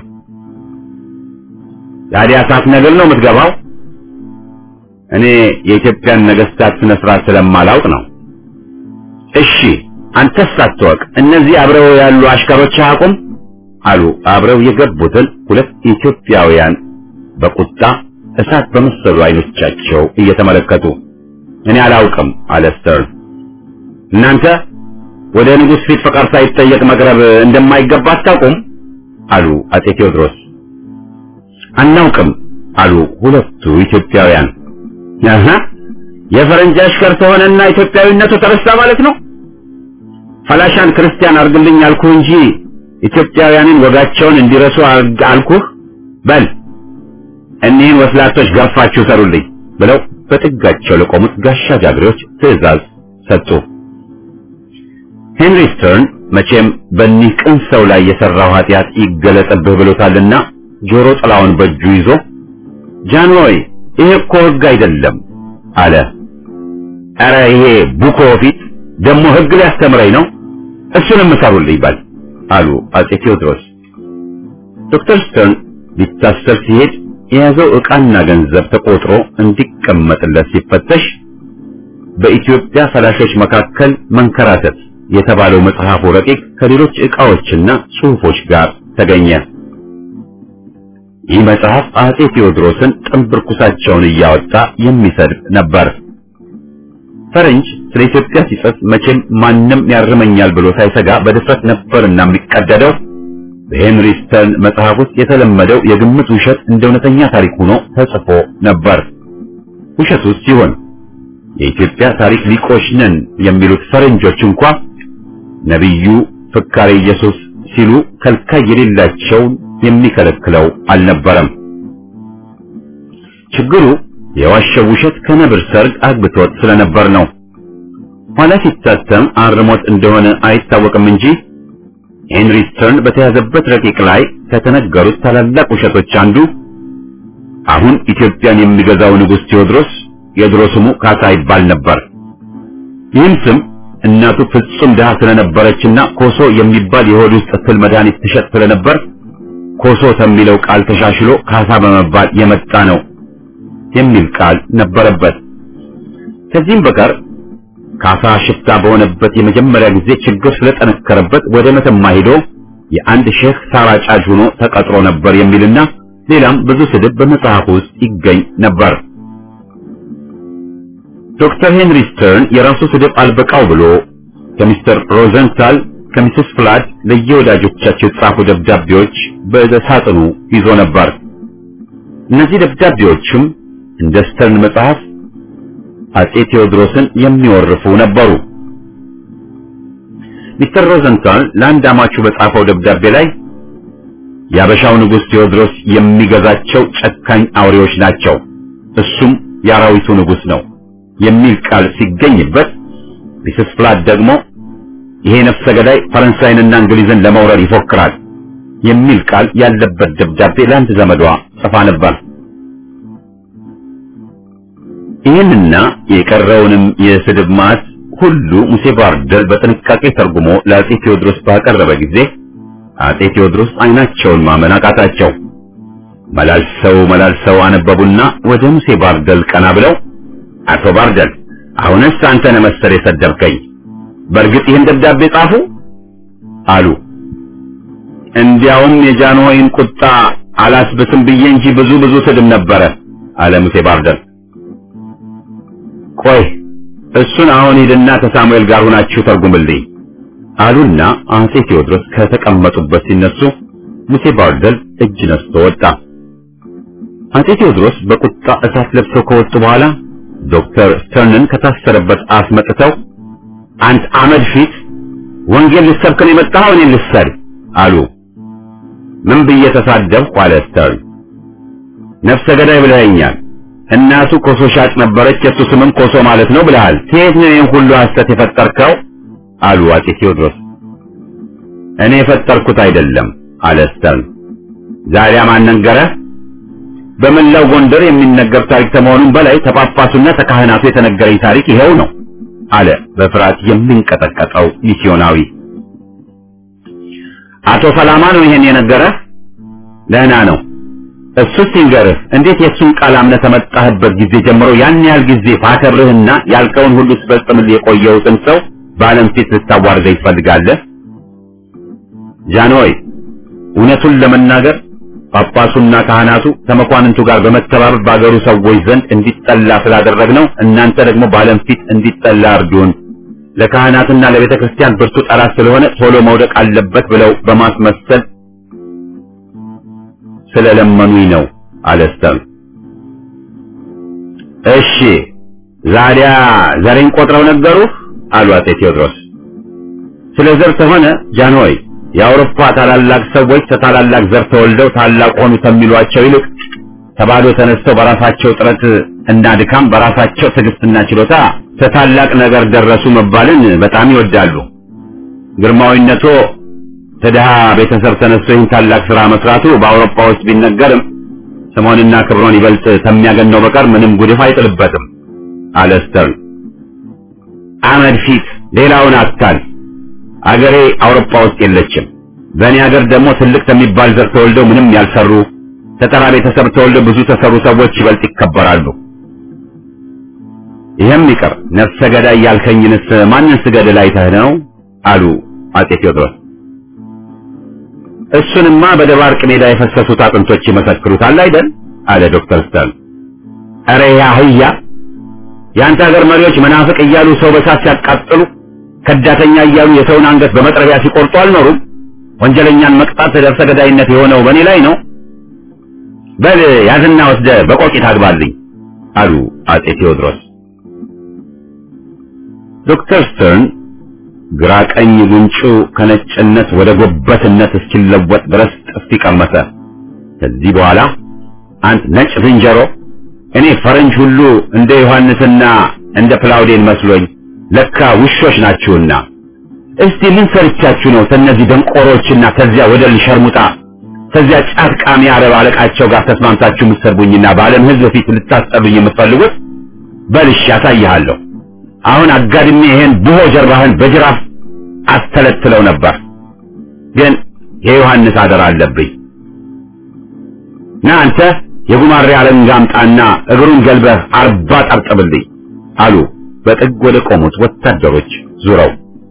ዛዲያ ሳትነግር ነው የምትገባው? እኔ የኢትዮጵያን ነገስታት ስነ ስርዓት ስለማላውቅ ነው። እሺ አንተስ ሳትወቅ እነዚህ አብረው ያሉ አሽከሮች አያውቁም አሉ አብረው የገቡትን ሁለት ኢትዮጵያውያን በቁጣ እሳት በመሰሉ አይኖቻቸው እየተመለከቱ እኔ አላውቅም አለ ስተርን። እናንተ ወደ ንጉሥ ፊት ፈቃድ ሳይጠየቅ መቅረብ እንደማይገባ አታውቁም አሉ አጤ ቴዎድሮስ። አናውቅም አሉ ሁለቱ ኢትዮጵያውያን። አሃ የፈረንጅ አሽከር ተሆነና ኢትዮጵያዊነቱ ተረሳ ማለት ነው። ፈላሻን ክርስቲያን አርግልኝ አልኩህ እንጂ ኢትዮጵያውያንን ወጋቸውን እንዲረሱ አልኩህ። በል እኒህን ወስላቶች ገርፋችሁ ሰሩልኝ ብለው በጥጋቸው ለቆሙት ጋሻ ጃግሬዎች ትዕዛዝ ሰጡ። ሄንሪ ስተርን መቼም በእኒህ ቅን ሰው ላይ የሠራው ኃጢአት ይገለጥብህ ብሎታልና ጆሮ ጥላውን በእጁ ይዞ ጃንሆይ ይሄ እኮ ሕግ አይደለም አለ። ኧረ ይሄ ቡኮ ፊት ደግሞ ሕግ ሊያስተምረኝ ነው፣ እሱንም እሰሩልኝ በል አሉ አጼ ቴዎድሮስ። ዶክተር ስተርን ሊታሰር ሲሄድ የያዘው ዕቃና ገንዘብ ተቆጥሮ እንዲቀመጥለት ሲፈተሽ በኢትዮጵያ ፈላሾች መካከል መንከራተት የተባለው መጽሐፉ ረቂቅ ከሌሎች ዕቃዎችና ጽሑፎች ጋር ተገኘ። ይህ መጽሐፍ አጼ ቴዎድሮስን ጥንብርኩሳቸውን እያወጣ የሚሰድብ ነበር። ፈረንጅ ስለ ኢትዮጵያ ሲጽፍ መቼም ማንም ያርመኛል ብሎ ሳይሰጋ በድፍረት ነበርና የሚቀደደው በሄንሪ ስተርን መጽሐፍ ውስጥ የተለመደው የግምት ውሸት እንደ እውነተኛ ታሪክ ሆኖ ተጽፎ ነበር። ውሸቱ ሲሆን የኢትዮጵያ ታሪክ ሊቆች ነን የሚሉት ፈረንጆች እንኳ ነቢዩ ፍካሬ ኢየሱስ ሲሉ ከልካይ የሌላቸውን የሚከለክለው አልነበረም። ችግሩ የዋሸው ውሸት ከነብር ሰርግ አግብቶት ስለነበር ነው። ኋላ ሲታተም አርሞት እንደሆነ አይታወቅም እንጂ ሄንሪ ስተርን በተያዘበት ረቂቅ ላይ ከተነገሩት ታላላቅ ውሸቶች አንዱ አሁን ኢትዮጵያን የሚገዛው ንጉሥ ቴዎድሮስ የድሮ ስሙ ካሳ ይባል ነበር። ይህም ስም እናቱ ፍጹም ድሃ ስለነበረችና ኮሶ የሚባል የሆድ ውስጥ ትል መድኃኒት ትሸጥ ስለነበር ኮሶ ከሚለው ቃል ተሻሽሎ ካሳ በመባል የመጣ ነው የሚል ቃል ነበረበት። ከዚህም በቀር ካሳ ሽፍታ በሆነበት የመጀመሪያ ጊዜ ችግር ስለጠነከረበት ወደ መተማ ሄዶ የአንድ ሼህ ሳራ ጫጅ ሆኖ ተቀጥሮ ነበር የሚልና ሌላም ብዙ ስድብ በመጽሐፉ ውስጥ ይገኝ ነበር። ዶክተር ሄንሪ ስተርን የራሱ ስድብ አልበቃው ብሎ ከሚስተር ሮዘንታል ከሚስስ ፍላድ ለየወዳጆቻቸው የተጻፉ ደብዳቤዎች በሳጥኑ ይዞ ነበር። እነዚህ ደብዳቤዎችም እንደ ስተርን መጽሐፍ አጼ ቴዎድሮስን የሚወርፉ ነበሩ። ሚስተር ሮዘንታል ለአንድ አማቹ በጻፈው ደብዳቤ ላይ የአበሻው ንጉሥ ቴዎድሮስ የሚገዛቸው ጨካኝ አውሬዎች ናቸው፣ እሱም የአራዊቱ ንጉሥ ነው የሚል ቃል ሲገኝበት ሚስስ ፍላድ ደግሞ ይሄ ነፍሰ ገዳይ ፈረንሳይንና እንግሊዝን ለመውረር ይፎክራል የሚል ቃል ያለበት ደብዳቤ ለአንድ ዘመዷ ጽፋ ነበር። ይህንና የቀረውንም የስድብ ማት ሁሉ ሙሴ ባርደል በጥንቃቄ ተርጉሞ ለአጼ ቴዎድሮስ ባቀረበ ጊዜ አጼ ቴዎድሮስ አይናቸውን ማመን አቃታቸው። መላልሰው መላልሰው አነበቡና ወደ ሙሴ ባርደል ቀና ብለው አቶ ባርደል አሁንስ አንተ ነህ መሰል የሰደብከኝ፣ በእርግጥ ይህን ደብዳቤ ጻፉ አሉ። እንዲያውም የጃንሆይን ቁጣ አላስብስም ብዬ እንጂ ብዙ ብዙ ስድብ ነበረ አለ ሙሴ ባርደል። ቆይ እሱን አሁን ሂድና ከሳሙኤል ጋር ሁናችሁ ተርጉምልኝ አሉና አጼ ቴዎድሮስ ከተቀመጡበት ሲነሱ ሙሴ ባርደል እጅ ነስቶ ወጣ። አጼ ቴዎድሮስ በቁጣ እሳት ለብሰው ከወጡ በኋላ ዶክተር ስተርንን ከታሰረበት አስመጥተው አንተ አመድ ፊት ወንጌል ልሰብክ ነው የመጣኸው እኔን ልትሰድብ አሉ። ምን ብዬ ተሳደብኩ? አለ ስተርን። ነፍሰ ገዳይ ብለኸኛል። እናቱ ኮሶ ሻጭ ነበረች፣ የሱ ስምም ኮሶ ማለት ነው ብለሃል። ከየት ነው ይህን ሁሉ ሐሰት የፈጠርከው? አሉ አጼ ቴዎድሮስ። እኔ የፈጠርኩት አይደለም አለ ስተርን። ዛሬ ማን ነገረህ? በመላው ጎንደር የሚነገር ታሪክ ከመሆኑም በላይ ተጳጳሱና ተካህናቱ የተነገረኝ ታሪክ ይኸው ነው አለ በፍርሃት የሚንቀጠቀጠው ሚስዮናዊ። አቶ ሰላማ ነው ይሄን የነገረህ? ደህና ነው። እሱስ ይንገርህ እንዴት የእሱን ቃል አምነህ ከመጣህበት ጊዜ ጀምሮ ያን ያህል ጊዜ ባከብርህና ያልከውን ሁሉ ስፈጽምልህ የቆየሁትን ሰው በዓለም ፊት ልታዋርደኝ ትፈልጋለህ? ጃንሆይ እውነቱን ለመናገር ጳጳሱና ካህናቱ ከመኳንንቱ ጋር በመተባበር በአገሩ ሰዎች ዘንድ እንዲጠላ ስላደረግነው እናንተ ደግሞ በዓለም ፊት እንዲጠላ እርዱን። ለካህናትና ለቤተ ክርስቲያን ብርቱ ጠላት ስለሆነ ቶሎ መውደቅ አለበት ብለው በማስመሰል ስለለመኑኝ ነው አለ ስተር። እሺ ዛዲያ ዘሬን ቆጥረው ነገሩህ? አሉ አጼ ቴዎድሮስ። ስለ ዘር ከሆነ ጃንሆይ የአውሮፓ ታላላቅ ሰዎች ከታላላቅ ዘር ተወልደው ታላቅ ሆኑ ከሚሏቸው ይልቅ ከባዶ ተነስተው በራሳቸው ጥረት እና ድካም በራሳቸው ትዕግስትና ችሎታ ከታላቅ ነገር ደረሱ መባልን በጣም ይወዳሉ። ግርማዊነቶ ከድሃ ቤተሰብ ተነስቶ ይህን ታላቅ ስራ መስራቱ በአውሮፓ ውስጥ ቢነገርም ስሞንና ክብሮን ይበልጥ ከሚያገነው በቀር ምንም ጉድፍ አይጥልበትም አለ ስተርን። አመድ ፊት ሌላውን አታል አገሬ አውሮፓ ውስጥ የለችም። በእኔ ሀገር ደግሞ ትልቅ ከሚባል ዘር ተወልደው ምንም ያልሰሩ ከተራ ቤተሰብ ተወልደው ብዙ ተሰሩ ሰዎች ይበልጥ ይከበራሉ። ይህም ይቀር ነፍሰ ገዳይ ያልከኝንስ ማንን ስገድል አይተህ ነው? አሉ አጼ ቴዎድሮስ። እሱንማ በደባርቅ ሜዳ የፈሰሱት አጥንቶች ይመሰክሩታል አይደል? አለ ዶክተር ስተርን። ኧረ ያ አህያ የአንተ ሀገር መሪዎች መናፍቅ እያሉ ሰው በሳት ሲያቃጥሉ ከዳተኛ እያሉ የሰውን አንገት በመጥረቢያ ሲቆርጡ አልኖሩም? ወንጀለኛን መቅጣት ደርሰ ገዳይነት የሆነው በእኔ ላይ ነው። በል ያዝና ወስደ በቆቂት አግባልኝ አሉ አጼ ቴዎድሮስ። ዶክተር ስተርን ግራ ቀኝ ጉንጩ ከነጭነት ወደ ጎበትነት እስኪለወጥ ድረስ ጥፊ ቀመሰ። ከዚህ በኋላ አንተ ነጭ ዝንጀሮ፣ እኔ ፈረንጅ ሁሉ እንደ ዮሐንስና እንደ ፕላውዴን መስሎኝ ለካ ውሾች ናችሁና፣ እስቲ ምን ሰርቻችሁ ነው ከነዚህ ደንቆሮችና ከዚያ ወደል ሸርሙጣ ከዚያ ጫት ቃሚ አረብ አለቃቸው ጋር ተስማምታችሁ የምትሰርቡኝና በዓለም ሕዝብ ፊት ልታስጠሉኝ የምትፈልጉት? በልሽ ያሳይሃለሁ። አሁን አጋድሜ ይሄን ብሆ ጀርባህን በጅራፍ አስተለትለው ነበር፣ ግን የዮሐንስ አደራ አለብኝ። ና አንተ የጉማሬ አለንጋ አምጣና እግሩን ገልበህ አርባ ጠርጥብልኝ አሉ በጥግ ወደ ቆሙት ወታደሮች ዙረው።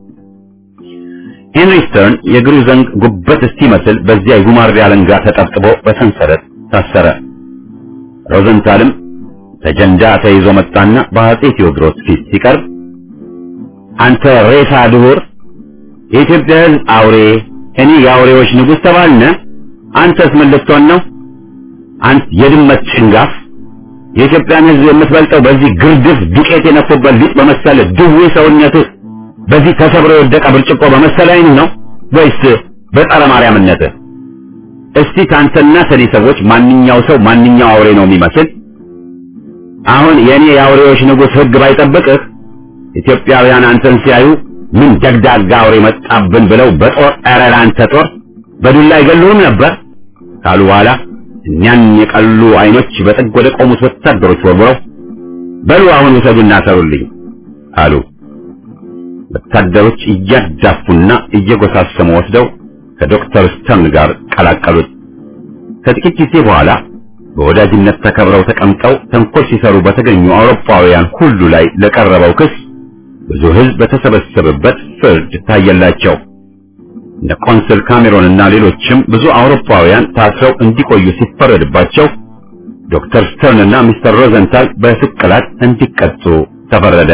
ሄንሪ ስተርን የእግሩ ዘንግ ጉበት እስኪመስል በዚያ የጉማሬ አለንጋ ተጠብጥቦ በሰንሰለት ታሰረ። ሮዘንታልም ተጀንዳ ተይዞ መጣና በአጼ ቴዎድሮስ ፊት ሲቀርብ አንተ ሬሳ ድሁር፣ የኢትዮጵያ ሕዝብ አውሬ፣ እኔ የአውሬዎች ንጉሥ ተባልነ። አንተስ ምን ልትሆን ነው? አንተ የድመት ጭንጋፍ፣ የኢትዮጵያን ሕዝብ የምትበልጠው በዚህ ግርድፍ ዱቄት የነፉበት ሊጥ በመሰለ ድዌ ሰውነትህ በዚህ ተሰብሮ የወደቀ ብርጭቆ በመሰለ ዓይንህ ነው ወይስ በጸረ ማርያምነትህ? እስቲ ካንተና ከኔ ሰዎች ማንኛው ሰው ማንኛው አውሬ ነው የሚመስል? አሁን የኔ የአውሬዎች ንጉሥ ሕግ ባይጠብቅህ ኢትዮጵያውያን አንተን ሲያዩ ምን ደግዳጋ አውሬ መጣብን ብለው በጦር ኧረ ለአንተ ጦር በዱላ አይገሉህም ነበር ካሉ በኋላ እኛን የቀሉ አይኖች በጥግ ወደ ቆሙት ወታደሮች ወርውረው በሉ አሁን ውሰዱና ሰሩልኝ አሉ። ወታደሮች እያዳፉና እየጎሳሰሙ ወስደው ከዶክተር ስተርን ጋር ቀላቀሉት። ከጥቂት ጊዜ በኋላ በወዳጅነት ተከብረው ተቀምጠው ተንኮል ሲሰሩ በተገኙ አውሮፓውያን ሁሉ ላይ ለቀረበው ክስ ብዙ ሕዝብ በተሰበሰበበት ፍርድ ታየላቸው። እነ ቆንስል ካሜሮን እና ሌሎችም ብዙ አውሮፓውያን ታስረው እንዲቆዩ ሲፈረድባቸው ዶክተር ስተርን እና ሚስተር ሮዘንታል በስቅላት እንዲቀጡ ተፈረደ።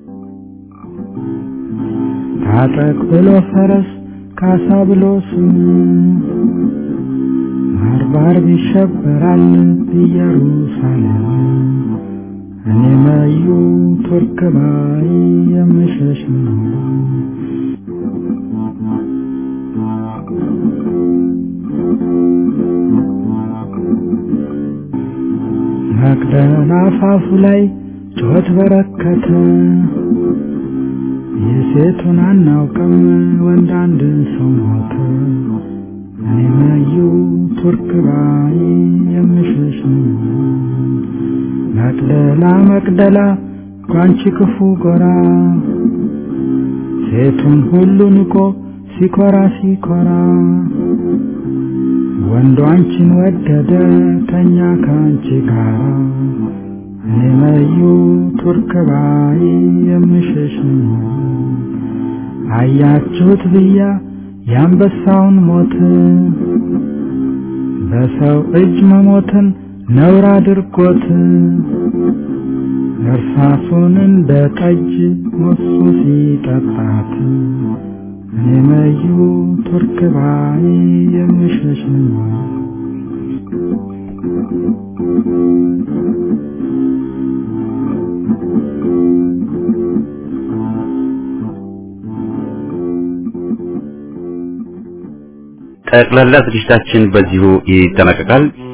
ታጠቅ ብሎ ፈረስ ካሳ ብሎ ስም ባርባር ይሸበራል ኢየሩሳሌም እኔ መዩ ቱርክ ባይ የምሸሽ ነው። መቅደላ አፋፉ ላይ ጩኸት በረከተ። የሴቱን አናውቅም ወንድ አንድ ሰው ሞተ። እኔ መዩ ቱርክ ባይ የምሸሽ ነው። መቅደላ መቅደላ ጓንቺ ክፉ ጎራ ሴቱን ሁሉ ንቆ ሲኮራ ሲኮራ ወንዱ አንቺን ወደደ ተኛ ከአንቺ ጋራ እኔ መዩ ቱርክ ባይ የምሸሽ ነው። አያችሁት ብያ የአንበሳውን ሞት በሰው እጅ መሞትን ነውር አድርጎት እርሳሱን እንደ ጠጅ ሞሱ ሲጠጣት እኔ መዩ ቱርክ ባይ የምሸሽ ነው። ጠቅላላ ዝግጅታችን በዚሁ ይጠናቀቃል።